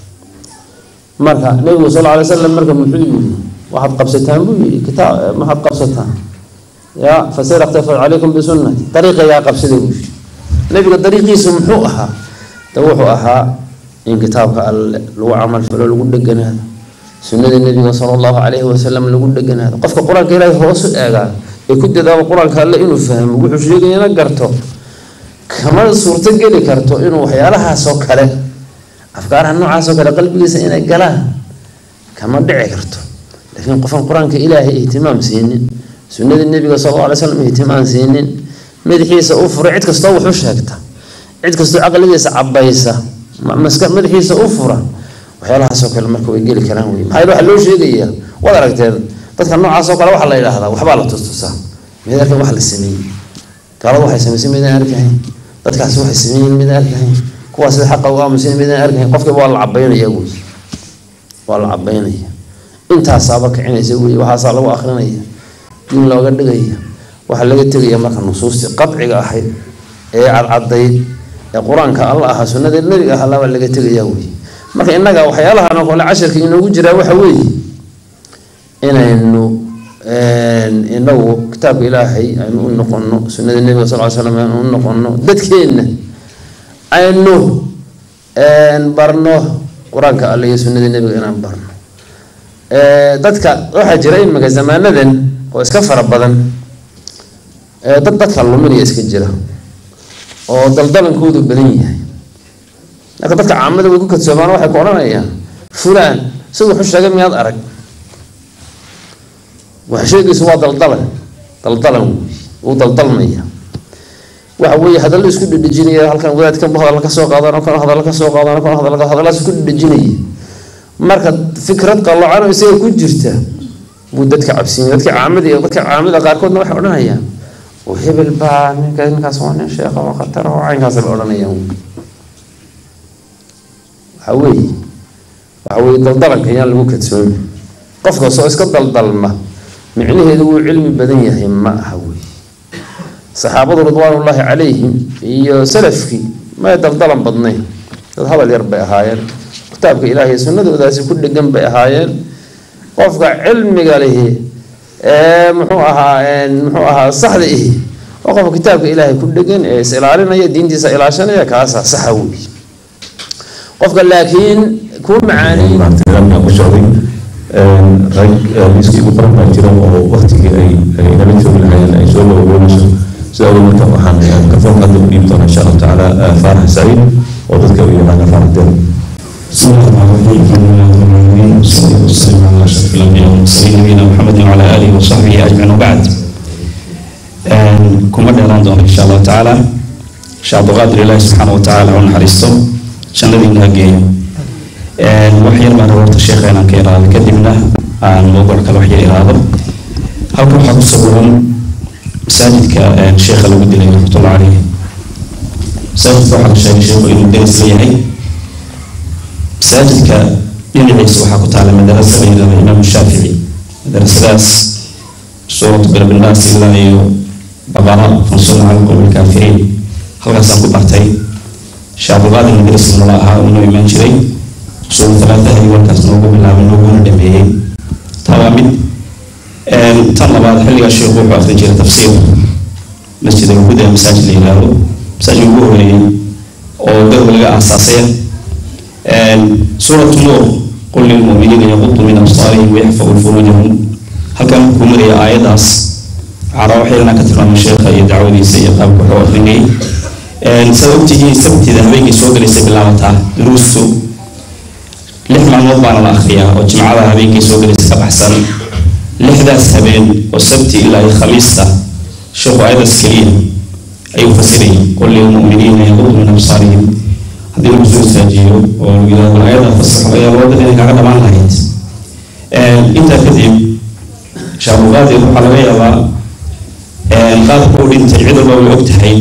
marka nebigu sal lla alay slam marka muxuu yidhi waxaad qabsataan buu yidhi kitaab maxaad qabsataan ya fasir ikhtafa calaykum bisunati dariiqa yaa qabsada buu yidhi nebiga dariiqiisu muxuu ahaa de wuxuu ahaa in kitaabka alle lagu camal falo lagu dheganaado sunnada nebiga sala allahu calayhi wasalam lagu dheganaado qofka qur-aanka ilaahay hoosu eegaa ee ku dadaalo qur-aanka alle inuu fahmo wuxuu sheegayana garto kama suurto geli karto inuu waxyaalahaasoo kale afkaaraha noocaasoo kale qalbigiisa inay galaan kama dhici karto laakiin qofan qur-aanka ilaahay ihtimaam siinin sunnada nebiga sal alla alay slam ihtimaam siinin madaxiisa u furay cid kastoo wuxu sheegta cid kastoo caqligiisa cabaysa maska madaxiisa u fura waxyaalahaasoo kale marka way geli karaan wey maxaa waxaa loo sheegayaa waad aragteen dadka noocaasoo kale waxaa la yidhaahdaa waxbaa la tustusaa mid arkan wax la sameeyey gaaladu waxay samaysay midaan arkahayn dadkaasi waxay sameeyeen midaan arkahayn kuwaas sida xaqa u aamusan midaan arkahayn qofkiiba waa la cabaynaya wey waa la cabaynaya intaasaaba kicinaysa wey waxaasaa lagu akrinaya diin looga dhigaya waxaa laga tegaya marka nusuustii qadciga ahayd ee cadcadayd ee qur-aanka alla ahaa sunnada nebiga ah allabaa laga tegaya wey marka innaga waxyaalahan oo kale casharka inoogu jiraa waxa weeye inaynu inagu kitaabka ilaahay aynu u noqono sunnada nebiga sal ly slam aynu u noqono dadkeenna aynu barno qur-aanka alle iyo sunnada nebiga inaan barno dadka waxaa jira imika zamaanadan oo iska fara badan dad dadka luminaya iska jira oo daldalankoodu badan yahay marka dadka caamada way ku kadsoomaan waxay ku odhanayaan fulaan isagu wuxuu sheegay miyaad arag wax sheegaysu waa daldalan daldalan wey wuu daldalmaya waxa weeye hadallo isku dhedhejinaya halkan wadaadkan bu hadalla ka soo qaadano kan hadalla ka soo qaadano kan hadalla hadallaas isku dhedhejinaya marka fikrad qalloocano isaga ku jirta buu dadka cabsiinaya dadka caamada iyo dadka caamada qaarkoodna waxay odhanayaan oo hebel baa ninka ninkaas waa nin sheekha oo khatar oo caynkaas bay odhanayaan waxa weeye waxa weeye daldalanka yaan lagu kadsoomi qof kastoo iska daldalma micnaheedu wuu cilmi badan yahay ma aha wey saxaabadu ridwaanullaahi calayhim iyo salafkii may daldalan badnayn dad hadal yar bay ahaayeen kitaabka ilaahay sunnadoodaasi ku dhegan bay ahaayeen qofka cilmiga lihi ee muxuu ahaa muxuu ahaa saxda ihi oo qofka kitaabka ilaahay ku dhegan ee is ilaalinaya diintiisa ilaashanaya kaasaa saxa wey qofka laakiin kuu macaanay ku socday rag liiskii ugu qoran baa jira oo waktigii ay ay nala joogi lahaayeen ay soo gabagaboonayso sida awgeed marka waxaan kafoonka hadda u dhiibi doonaa insha allahu tacaala faarax saciid oo dadka u yaqaana faarax den بسم الله الرحمن الرحيم الحمد لله رب العالمين والصلاة والسلام على أشرف الأنبياء والمرسلين نبينا محمد وعلى آله وصحبه أجمعين وبعد كما ديران دون إن شاء الله تعالى شعب قادر الله سبحانه وتعالى ونحرسته شنبي نهجي waxyar baan horta sheekheena ka iraada kadibna aan mowduuc kale waxyar iraado halkan waxaa ku sawiran masaajidka sheekha lagu dilay raxmatullah caleyh masaajidka waxaa la sheegay sheekhu inuu deris leeyahay masaajidka dhinaciisa waxaa ku taala madarasa la yidhahdo imaamu shaafici madarasadaas suuratu bilbinaas ilaa iyo baqara fansurna cala qowmi lkaafiriin halkaasaan ku bartay shaabulqaadir madarasi nala ahaa inuu imaan jiray usul talaataha iyo warkaas noogu bilaabay nooguna dhameeyey taa waa mid tan labaad xilligaa sheekhu wuxuu akrin jiray tafsiir masjid alhuda masaajid la yidhaahdo masaajid ugu horeeyey oo garba laga aasaasay suuratu nuur qul lilmu'miniina yaqudu min absaarihim wayaxfadu furuujahum halkan markuu maraya aayadaas waxaa waxayna ka tilmaamay sheekha iyo dacwadiisa iyo qaabka wuxuu akrinayay saad ogtihiin sabtida habeenkii soo galaysay bilaabataa duruustu lix maalmood baana la akriyaa oo jimcada habeenkii soo galaysa ka baxsan lixdaas habeen oo sabti ilaa iyo khamiista sheekhu aayadaas keliya ayuu fasirayay qul lilmu'miniina yaqudu min absaarihim haddii lagu soo istaajiyo oo lagu yidhahdo aayada fasaxo ayaa loo dadina kaga dhamaan lahayd intaa kadib shaabuqaadir waxaa laga yaabaa qaabka uu dhintay cid walba way og tahay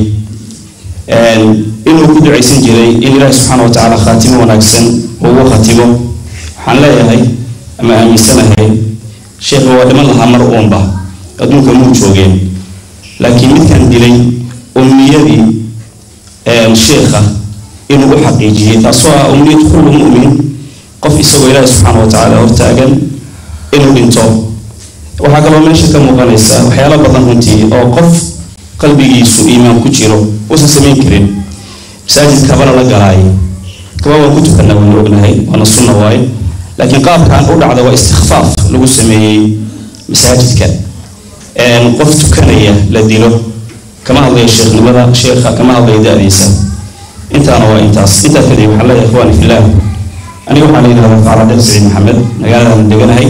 inuu ku ducaysan jiray in ilaahi subxaana wa tacaala khaatimo wanaagsan ugu khatimo waxaan leeyahay ama aaminsanahay sheekha waa dhiman lahaa mar uunba adduunka muu joogeen laakiin midkan dilay umniyadii sheekha inuu u xaqiijiyey taasoo ah umniyad kullu mu'min qof isagoo ilaahi subxaana wa tacaala hortaagan inuu dhinto waxaa kaloo meesha ka muuqanaysa waxyaalo badan runtii oo qof qalbigiisu iimaan ku jiro uusan samayn karin masaajid kabana la galaay kaba waan ku tukanaa waan ognahay waana sunna waaye laakiin qaabkan u dhacda waa istikfaaf lagu sameeyey masaajidka qof tukanaya la dilo kama hadlayo sheekhnimada sheekha kama hadlayo da-diisa intaana waa intaas intaa kadib waxaan leeyahay ikhwaani fillah aniga waxaan leeyahay facala dheer saciid maxamed magaaladan deganahay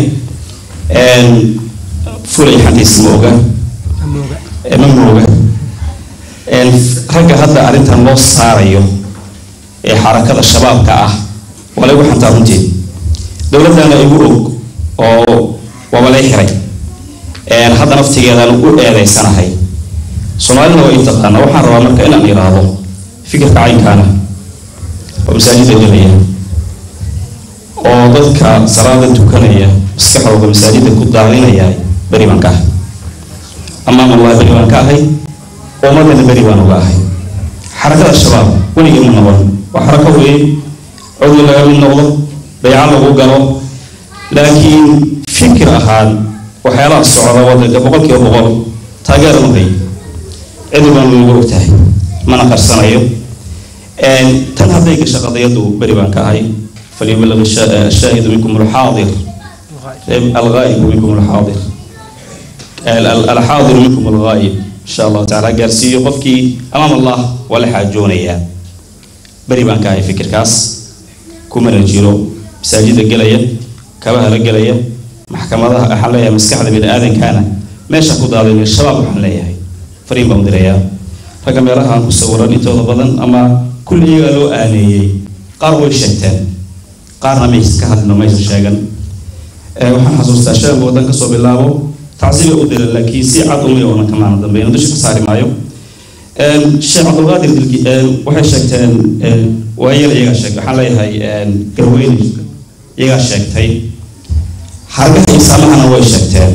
fulay xantiisa ma oga ma mooga ragga hadda arrintan loo saarayo ee xarakada shabaabka ah waa laygu xantaa runtii dowladdana igu og oo waaba lay xiray hadda naftigeedaan u eedeysanahay soomaalina waa i taqaana waxaan rabaa marka inaan iraahdo fikirka caynkaana oo masaajida gelaya oo dadka salaada tukanaya maskaxdooda masaajida ku daadinaya beri baan ka ahay amaam allah beri baan ka ahay ummadana beri baan uga ahay xarakada shabaab weligii ma noqon waa xarako weeye codwi laga mid noqdo bayco lagu galo laakiin fikir ahaan waxyaalaha socda wadanka boqol kiiba boqol taageera ma hayo cidi baan weliga og tahay mana qarsanayo tan hadday gasha qadiyadu beri baan ka ahay falyuballigh ashaahidu minkum alxaadir alghaa'ibu minkum alxaadir alxaadiru minkum alghaa'ib insha allahu tacaala gaarsiiyo qofkii amaam allah waa la xaajoonayaa beri baan ka ahay fikirkaas kumana jiro masaajida gelaya kabaha la gelaya maxkamadaha waxaan leeyahay maskaxda bini aadankana meesha ku daadinay shabaab waxaan leeyahay fariin baan dirayaa ragga meelahaan ku sawiran intooda badan ama kulli iyagaa loo aaneeyey qaar way sheegteen qaarna mays ka hadlino maysa sheegan waxaan xasuustaa sheekhu waddan kasoo bilaabo tacsiiba u dila laakiin si cad umay oonan kamaana dambeyn dusha ka saari maayo sheekh cabdulqaadir dilki waxay sheegteen waayar iyagaa sheeg waxaan leeyahay garweyne iyagaa sheegtay xargaha isaamahana way sheegteen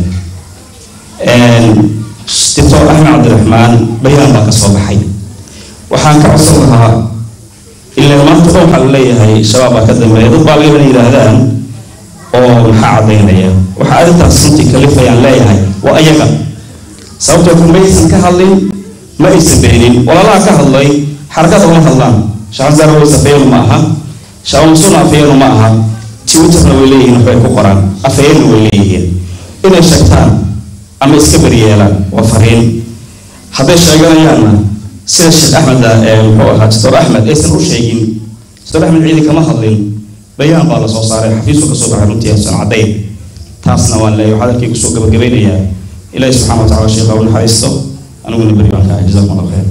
doctor axmed cabdiraxmaan bayaan baa ka soo baxay waxaan ka codsan lahaa ilaa maanta dhan waxaa la leeyahay shabaab baa ka dambeeya dad baa laga yidhaahdaan oo maxaa caddaynaya waxaa arrintaas runtii kalifayaan leeyahay waa ayaga sababtoo ku maysan ka hadlin ma aysan beenin walaalaha ka hadlay xarakada uma hadlaan shacabzaar way safeeyanu ma aha shacabmusuna afeeyanu ma aha twitterna way leeyihiin waxbay ku qoraan afeeyana way leeyihiin inay sheegtaan ama iska beryeelaan waa fariin hadday sheeganayaanna sida sheekh axmed muxuu ahaa doctor axmed aysan u sheegin doctor axmed ciidi kama hadlin bayaan baa la soo saaray xafiisu kasoo baxay runtii aysan caddayn taasna waan leeyahay waxaa dalkii kusoo gabagabeynayaa ilaahi subxana wa tacala sheekha u naxariisto aniguna beri baan ka ahay jazakum allah khayr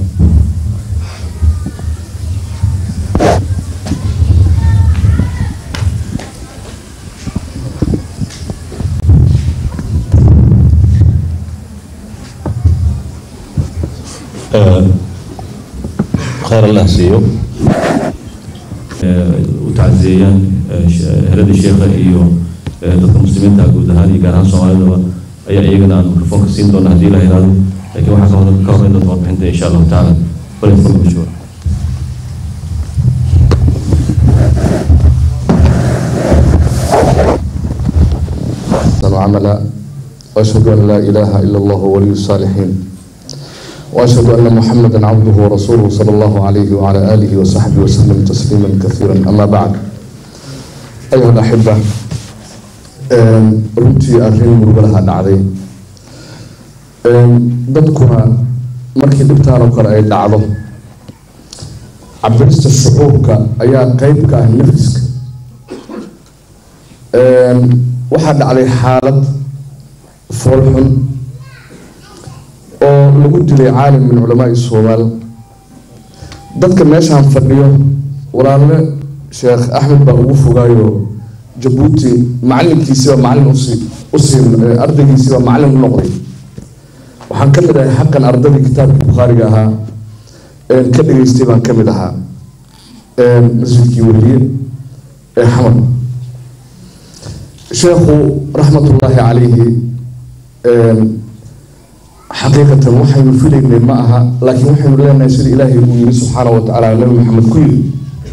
khayr allah siiyo u tacsiyeeyaan herada sheekha iyo dadka muslimiinta guud ahaan iyo gaar ahaan soomaalidaba ayaa iyagana aan mikrofoonka siin doona haddii la yidhahdo laakiin waxaa ka ka horreyn doonta warbixinta insha allahu tacaala walikum bishuur عملا واشهد ان لا اله الا الله ولي الصالحين واشهد ان محمدا عبده ورسوله صلى الله عليه وعلى اله وصحبه وسلم تسليما كثيرا اما بعد ايها الاحبه runtii arrin murugalaha dhacday dadkuna markii dhibtaan oo kale ay dhacdo cabirista shucuurka ayaa qeyb ka ah nafiska waxaa dhacday xaalad foolxun oo lagu dilay caalim min culamaai soomaal dadka meeshaan fadhiyo walaalle sheekh axmed baa ugu fogaayo jabuuti macalinkiisiiba macalin usii usii ardaygiisiiba macalin u noqday waxaan ka mid ahay xaqan ardadii kitaabkii bukhaariga ahaa ka dhageystay baan ka mid ahaa masjidkii weliye ee xamar sheekhu raxmatullaahi calayhi xaqiiqatan waxaynu filaynay ma aha laakiin waxaynu leenahay sida ilaahay uu yiri subxaana wa tacaala nabi maxamed ku yiri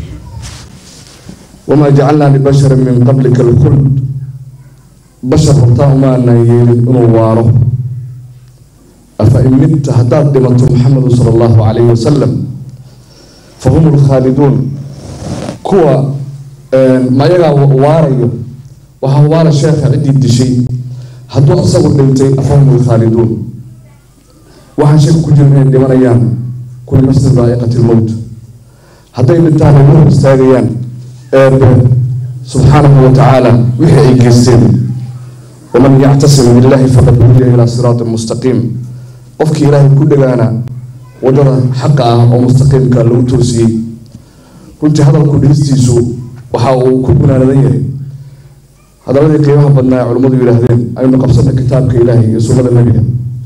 wamaa jacalnaa libasharin min qablika alkhuld bashar hortaa umaanaan yeelin inuu waaro afa in midta haddaad dhimato maxamedu sala allahu calayhi wasalam fa hum lkhaaliduun kuwa mayagaa waarayo waxaa waara sheekha ciddii dishay hadduu asagu dhintay afahum lkhaaliduun waxaan shaki ku jirin inay dhimanayaan kulli nafsin daa'iqati lmowt hadday dhintaan ay hor istaagayaan eebe subxaanahu wa tacaala wixii ay geysteen waman yactasim billahi faqad hudiya ilaa siraatin mustaqiim qofkii ilaahay ku dhagaana waddada xaqa ah oo mustaqiimka lagu toosiyey runtii hadalku dhigistiisu waxa uu ku gunaanadan yahay hadaladii qiimaha badnaa ee culimmadu yidhaahdeen aynu qabsana kitaabka ilaahay iyo sunnada nebiga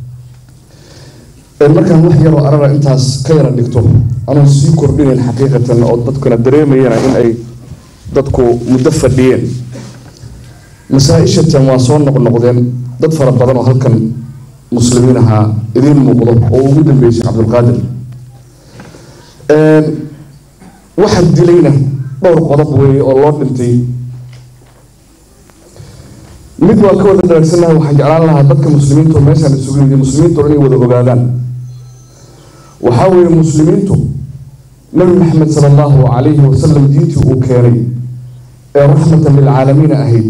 markaan wax yaroo arara intaas ka yara dhigto anoon sii kordhinayn xaqiiqatan oo dadkuna dareemayana in ay dadku muddo fadhiyeen masaa-ishatan waa soo noqnoqdeen dad fara badan oo halkan muslimiin ahaa idiin muuqdo oo ugu dambeeyey sheekh cabdulqaadir waxa dilayna dhowr qodob weeye oo loo dhintay mid waa ka wada daragsanahay waxaan jeclaan lahaa dadka muslimiintu meeshaan isugu yimid muslimiintu inay wada ogaadaan waxaa weeye muslimiintu nabi maxamed sala allahu calayhi wasalam diintii uu keenay ee raxmatan lilcaalamiin ahayd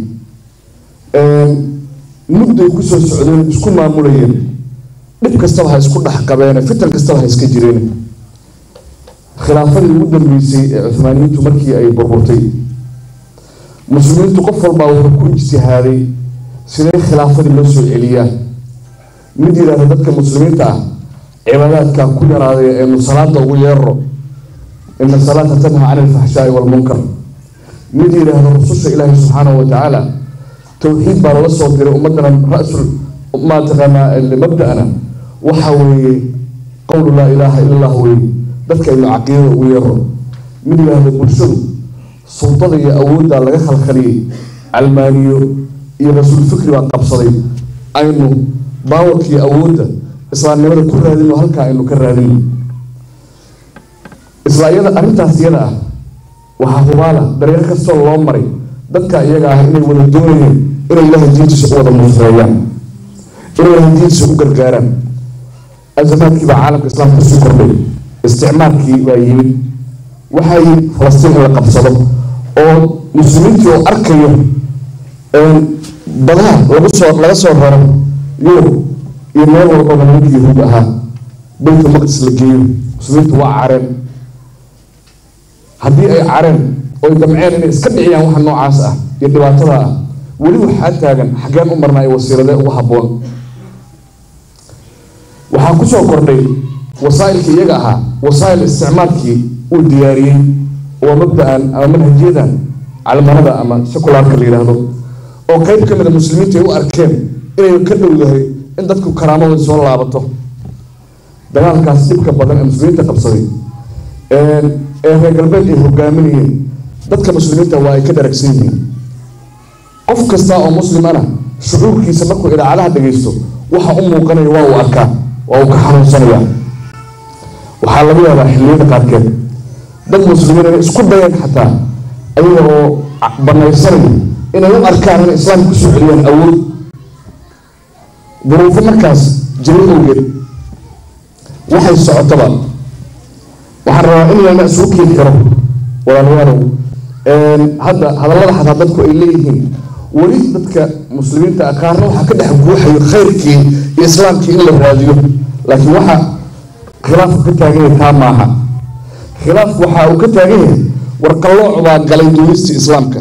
mudday kusoo socdeen isku maamulayeen dhib kastaba ha isku dhex qabeene fitan kastaba ha iska jireen khilaafadii ugu dambeysay ee cuhmaaniyiintu markii ay burburtay muslimiintu qof walbaa wuxuu ku ijtihaaday sidee khilaafadii loo soo celiyaa mid yidhaahda dadka muslimiinta ah cibaadaadka ku yaraaday aynu salaada ugu yeerro ina salaata tanha cani alfaxshaai waalmunkar mid yidhaahda rususha ilaahi subxaanahu watacaala towxiid baa lala soo diray ummadana ra-sul maa taqaanaa mabda-na waxa weeye qowlu laa ilaaha ila allah weeye dadka aynu caqiidada ugu yeero mid yidhaahda bulshadu sultada iyo awoodda laga khalkhaliyey calmaaniyo iyo rasuul fikri baa qabsaday aynu baawarkiiyo awoodda islaamnimada ku raadino halkaa aynu ka raadino isla iyada arrintaas iyada ah waxaa hubaala dareero kastoo loo maray dadka iyaga ah inay wada doonayeen inay ilaahay diintiisa u wada nusreeyaan inay ilaahay diintiisa u gargaaraan azamaadkii baa caalamka islaamka kusii kordhay isticmaalkii baa yimid waxaa yimid falastiin in la qabsado oo muslimiintii oo arkayo badaha lagu soo laga soo raro yurub iyo meel walbaba nimankii yahuud ahaa baytul maqdis la geeyo muslimiintu waa careen haddii ay careen oy damceen inay iska dhiciyaan waxa noocaas ah iyo dhibaatada ah weli waxaa taagan xaggeen u marnaa iyo wasiiradee ugu habboon waxaa kusoo kordhay wasaa'ilkii iyaga ahaa wasaa'il isticmaalkii uu diyaariyey waa mabda-an ama manhajiyadan calmanada ama sekulaarka la yidhaahdo oo qeyb ka mid a muslimiinta ay u arkeen inay ka dhowdahay in dadku karaamadooda soo laabato dagaalkaas dhibka badan ee muslimiinta qabsaday ee reer galbeed ay hogaaminayeen dadka muslimiinta waa ay ka dharagsan yihiin qof kasta oo muslimana shucuurkiisa markuu idaacadaha dhagaysto waxa u muuqanaya waa uu arkaa waa uu ka xanuunsanaya waxaa laga yaabaa xilliyada qaarkeed dad muslimiin inay isku dayeen xataa ayaga oo banaysanaya inay u arkaan inay islaamka kusoo celiyaan awood duruufo markaas jiro awgeed waxay socotaba waxaan rabaa in lana isugu keeni karo walaalayaalow hadda hadallada xataa dadku ay leeyihiin weli dadka muslimiinta ah qaarna waxaa ka dhex guuxayo khayrkii iyo islaamkii in la raadiyo laakiin waxa khilaafku ka taagan yahay taa maaha khilaafku waxa uu ka taagan yahay warqallooc baa galay duulista islaamka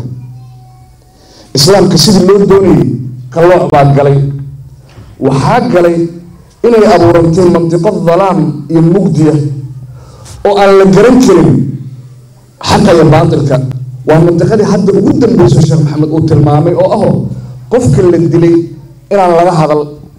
islaamka sidii loo doonayay qallooc baa galay waxaa galay inay abuurantay mantiqo dalaam iyo mugdiya oo aan la garan karin xaqa iyo baatilka waa mantiqadii hadda ugu dambeyso sheekh maxamed uu tilmaamay oo aho qofka la dilay inaan laga hadal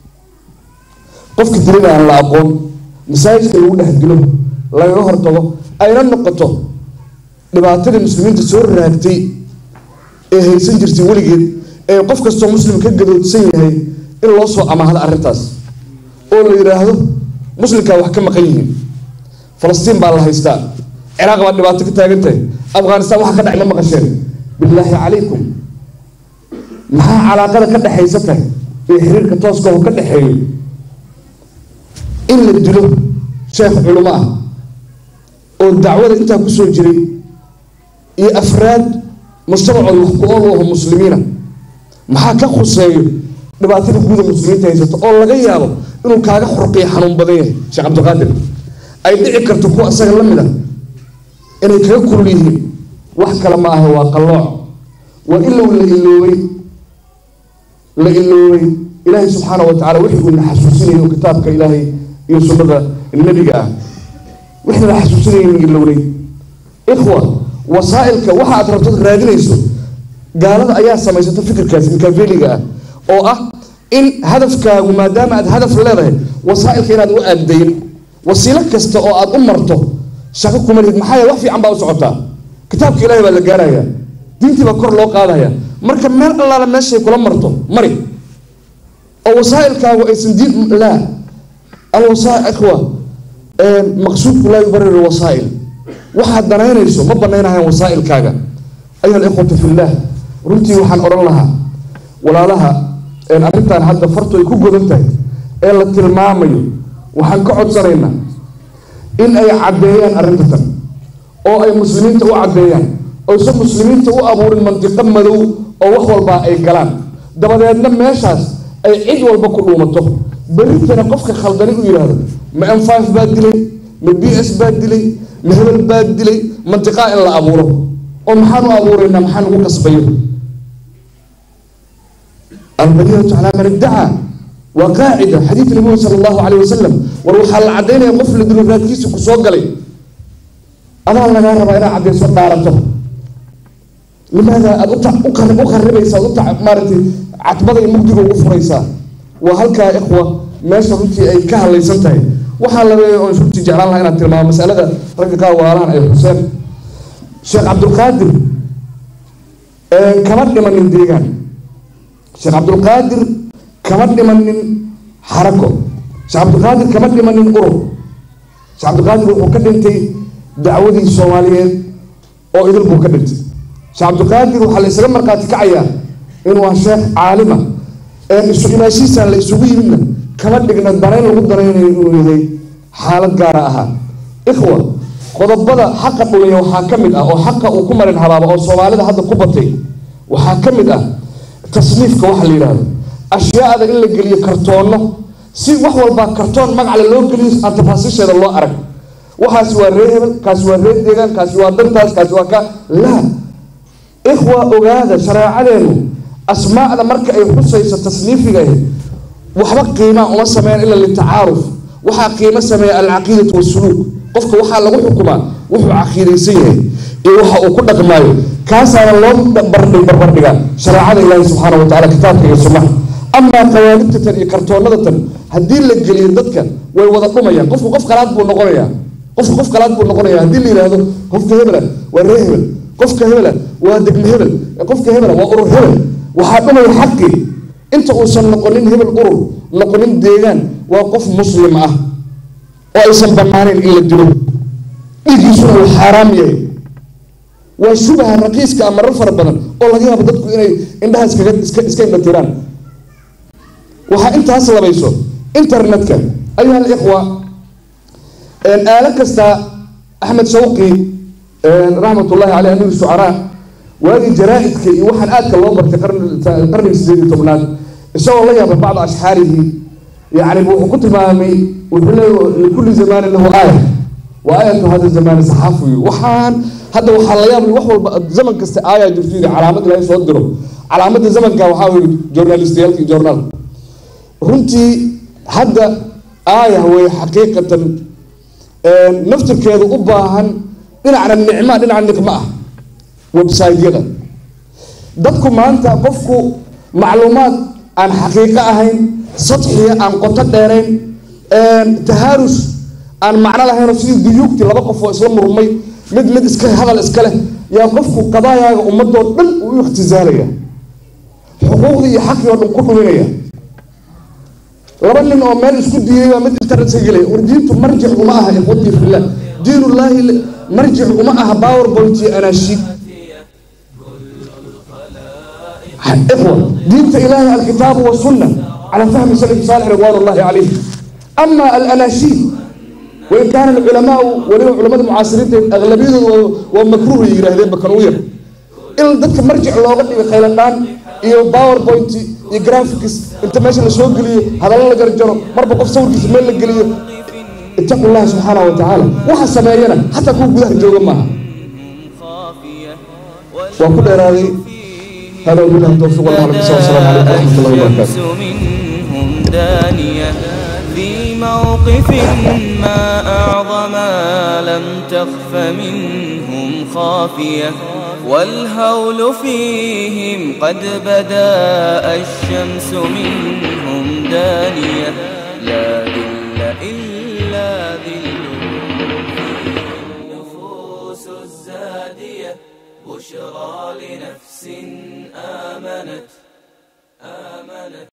qofka dilayna aan la aqoon masaajidka lagu dhex dilo lagaga hortago ayna noqoto dhibaatadii muslimiinta soo raagtay ee haysan jirtay weligeed ee qof kastoo muslim ka gadoodsan yahay in loo soo amaahdo arrintaas oo la yidhaahdo muslimkaa wax ka maqan yihiin falastiin baa la haystaa ciraaq baa dhibaato ka taagan tahay afghanistan waxa ka dhacay ma maqasheen bilaahi calaykum maxaa calaaqada ka dhexaysa tahay iyo xiriirka tooska oo ka dhexeeyo in la dilo sheekh culimo ah oo dacwada intaa kusoo jiray iyo afraad mujtamacooda wax ku ool u aho muslimiina maxaa ka khuseeyo dhibaatada guuda muslimiinta haysato oo laga yaabo inuu kaaga xurqiyo xanuun badan yahay sheekh cabdiqaadir ay dhici karto kuwa isaga la mid a inay kaga kulul yihiin wax kale ma aha waa qallooc waa ilow la iloobay la iloobay ilaahay subxaana wa tacala wixii uu na xasuusinayo kitaabka ilaahay iyo sunnada nebiga ah wixii la xasuusinaynin ilowday ikhwa wasaa'ilka waxa aad rabto raadinayso gaalada ayaa samaysata fikirkaasi mikaafeliga ah oo ah in hadafkaagu maadaama aad hadaf leedahay wasaa'ilka inaad u aagdayin wasiilo kasta oo aad u marto shaqo kuma lihid maxaa yeele wax fiican baa u socotaa kitaabka ilaahay baa la gaaraya diintii baa kor loo qaadaya marka meel allaala meeshay kula marto mari oo wasaa'ilkaagu aysan diin laa alwasaa ikhwa maqsuudku laa yubariru wasaa'il waxaad danaynayso ma banaynayaan wasaa'ilkaaga ayuha alikhwatu fillaah runtii waxaan odhan lahaa walaalaha arrintan hadda fartu ay ku godan tahay ee la tilmaamayo waxaan ka codsanaynaa in ay caddeeyaan arrintatan oo ay muslimiinta u caddeeyaan oysan muslimiinta u abuurin mantiqo madow oo wax walbaa ay galaan dabadeedna meeshaas ay cid walba ku dhuumato berritana qofka khaldani u yidhaahdo ma m five baa dilay ma b s baa dilay ma hebel baa dilay mantiqaa in la abuuro oo maxaan u abuuraynaa maxaan ugu qasbayo albayinatu calaa man iddacaa waa qaacida xadiid nabigu sala allahu calayh wasalam war waxaa la caddaynaya qof la dilo raadkiisa ku soo galay adaa lagaa rabaa inaad caddayso dhaarato limaada aad u kharibaysaa u maaragtay catbada iyo mugdiga ugu furaysaa waa halkaa ikhwa meesha runtii ay ka hadlaysan tahay waxaa labeeya oon runtii jeclaan lahaa inaad tilmaamo masalada ragga qaar waalahan ay xuseen sheekh cabdulqaadir kama dhimanin deegaan sheekh cabdulqaadir kama dhimanin xarako sheekh cabdulqaadir kama dhimanin urur sheekh cabdulqaadir wuxuu ka dhintay dacwadii soomaaliyeed oo idil buu ka dhintay sheekh cabdulqaadir waxaa la isaga markhaati kacayaa inuu waa sheekh caalima isu imaashiisaan la isugu yimidna kama dhigna danayn lagu danaynayo inuu yahay xaalad gaara ahaa ikhwa qodobada xaqa dhuliya waxaa ka mid ah oo xaqa uu ku marin habaaba oo soomaalida hadda ku batay waxaa ka mid ah tasniifka waxa la yidhaahdo ashyaada in la geliyo kartoonno si wax walbaa kartoon magacale loo geliyo aan tafaasiisheeda loo arag waxaasi waa ree hebel kaasi waa ree deegaan kaasi waa dantaas kaasi waa ka laa ikhwa ogaada shareecadeenu asmaa'da marka ay xusayso tasniifiga ahi waxba qiimaa uma sameeyaan ila litacaaruf waxaa qiimo sameeya alcaqiidatu wasuluuk qofka waxaa lagu xukumaa wuxuu caqiidaysan yahay iyo waxa uu ku dhaqmaayo kaasaana loo barbardhig barbardhigaa shareecada ilaahi subxaana wa tacala kitaabka iyo sunnaha amaa qawaanibtatan iyo kartoonadatan haddii la geliyo dadka way wada dhumayaan qofku qof kalaad buu noqonayaa qofku qof kalaad buu noqonaya haddii la yidhaahdo qofka hebela waa ree hebel qofka hebela waa degme hebel qofka hebela waa urur hebel waxaa dhumaya xaqii inta uusan noqonin hebel urur noqonin deegaan waa qof muslim ah oo aysan banaanayn in la dilo dhiiggiisuna uu xaaraam yahay waa shubaha raqiiska a marar fara badan oo laga yaabo dadku inay indhaha iskaga iska iska indhatiraan waxaa intaas labayso internetka ayuha alikhwa aalo kasta axmed shawqi raxmatullahi caleyh amiir shucaraa waagii jaraa-idka iyo waxaan aadka loo bartay qarniga sideed iyo tobnaad isagoo la yaabay bacda ashxaarihi yani wuxuu ku tilmaamay wuxuu leey likulli zamaanin lahu aaya wa aayatu hada zamaani saxaafiyu waxaan hadda waxaa la yaabay wax walba zaman kasta aayaa jirto yidhi calaamad ilahay soo diro calaamadda zamanka waxaa weye journalistayaalka iyo journaal runtii hadda aaya wey xaqiiqatan naftirkeedu u baahan dhinacna nicma dhinaca niqma ah websiteyada dadku maanta qofku macluumaad aan xaqiiqo ahayn sadxiya aan qoto dheerayn tahaarus aan macno lahayn oo sidii duyuugtii laba qof oo isla murmay mid mid iska hadal iska leh yaa qofku qadaayaaga ummadoo dhan uu u ikhtisaalaya xuquuqdii iyo xaqii oo dhan ku dhuminaya laba nin oo meel isku diiyay baa mid internet ka gelaya war diintu marjic uma aha ikhwatii fillah diinullaahi marjic uma aha powerpoint iyo anaashiid إخوة دينت إلهي الكتاب والسنة على فهم سلف صالح رضوان الله عليه أما الأناشيد وإن كان العلماء ولو علماء المعاصرين أغلبية ومكروه يراهدين بكروير إلا ذلك مرجع لوغة خيلان iyo powerpoint iyo graphics inta meesha la soo geliyo hadalla la garjaro marba qof sawirkiisa meel la geliyo ittaqu llaha subxaana wa tacaala waxa sameeyana xataa kuwa gudaha jooga maaha waa ku dheeraaday هذا وبالله التوفيق والله العظيم والسلام عليكم ورحمه الله وبركاته منهم دانية في موقف ما أعظم لم تخف منهم خافية والهول فيهم قد بدا الشمس منهم دانية لا ذل إلا ذل النفوس الزادية بشرى لنفس آمنت آمنت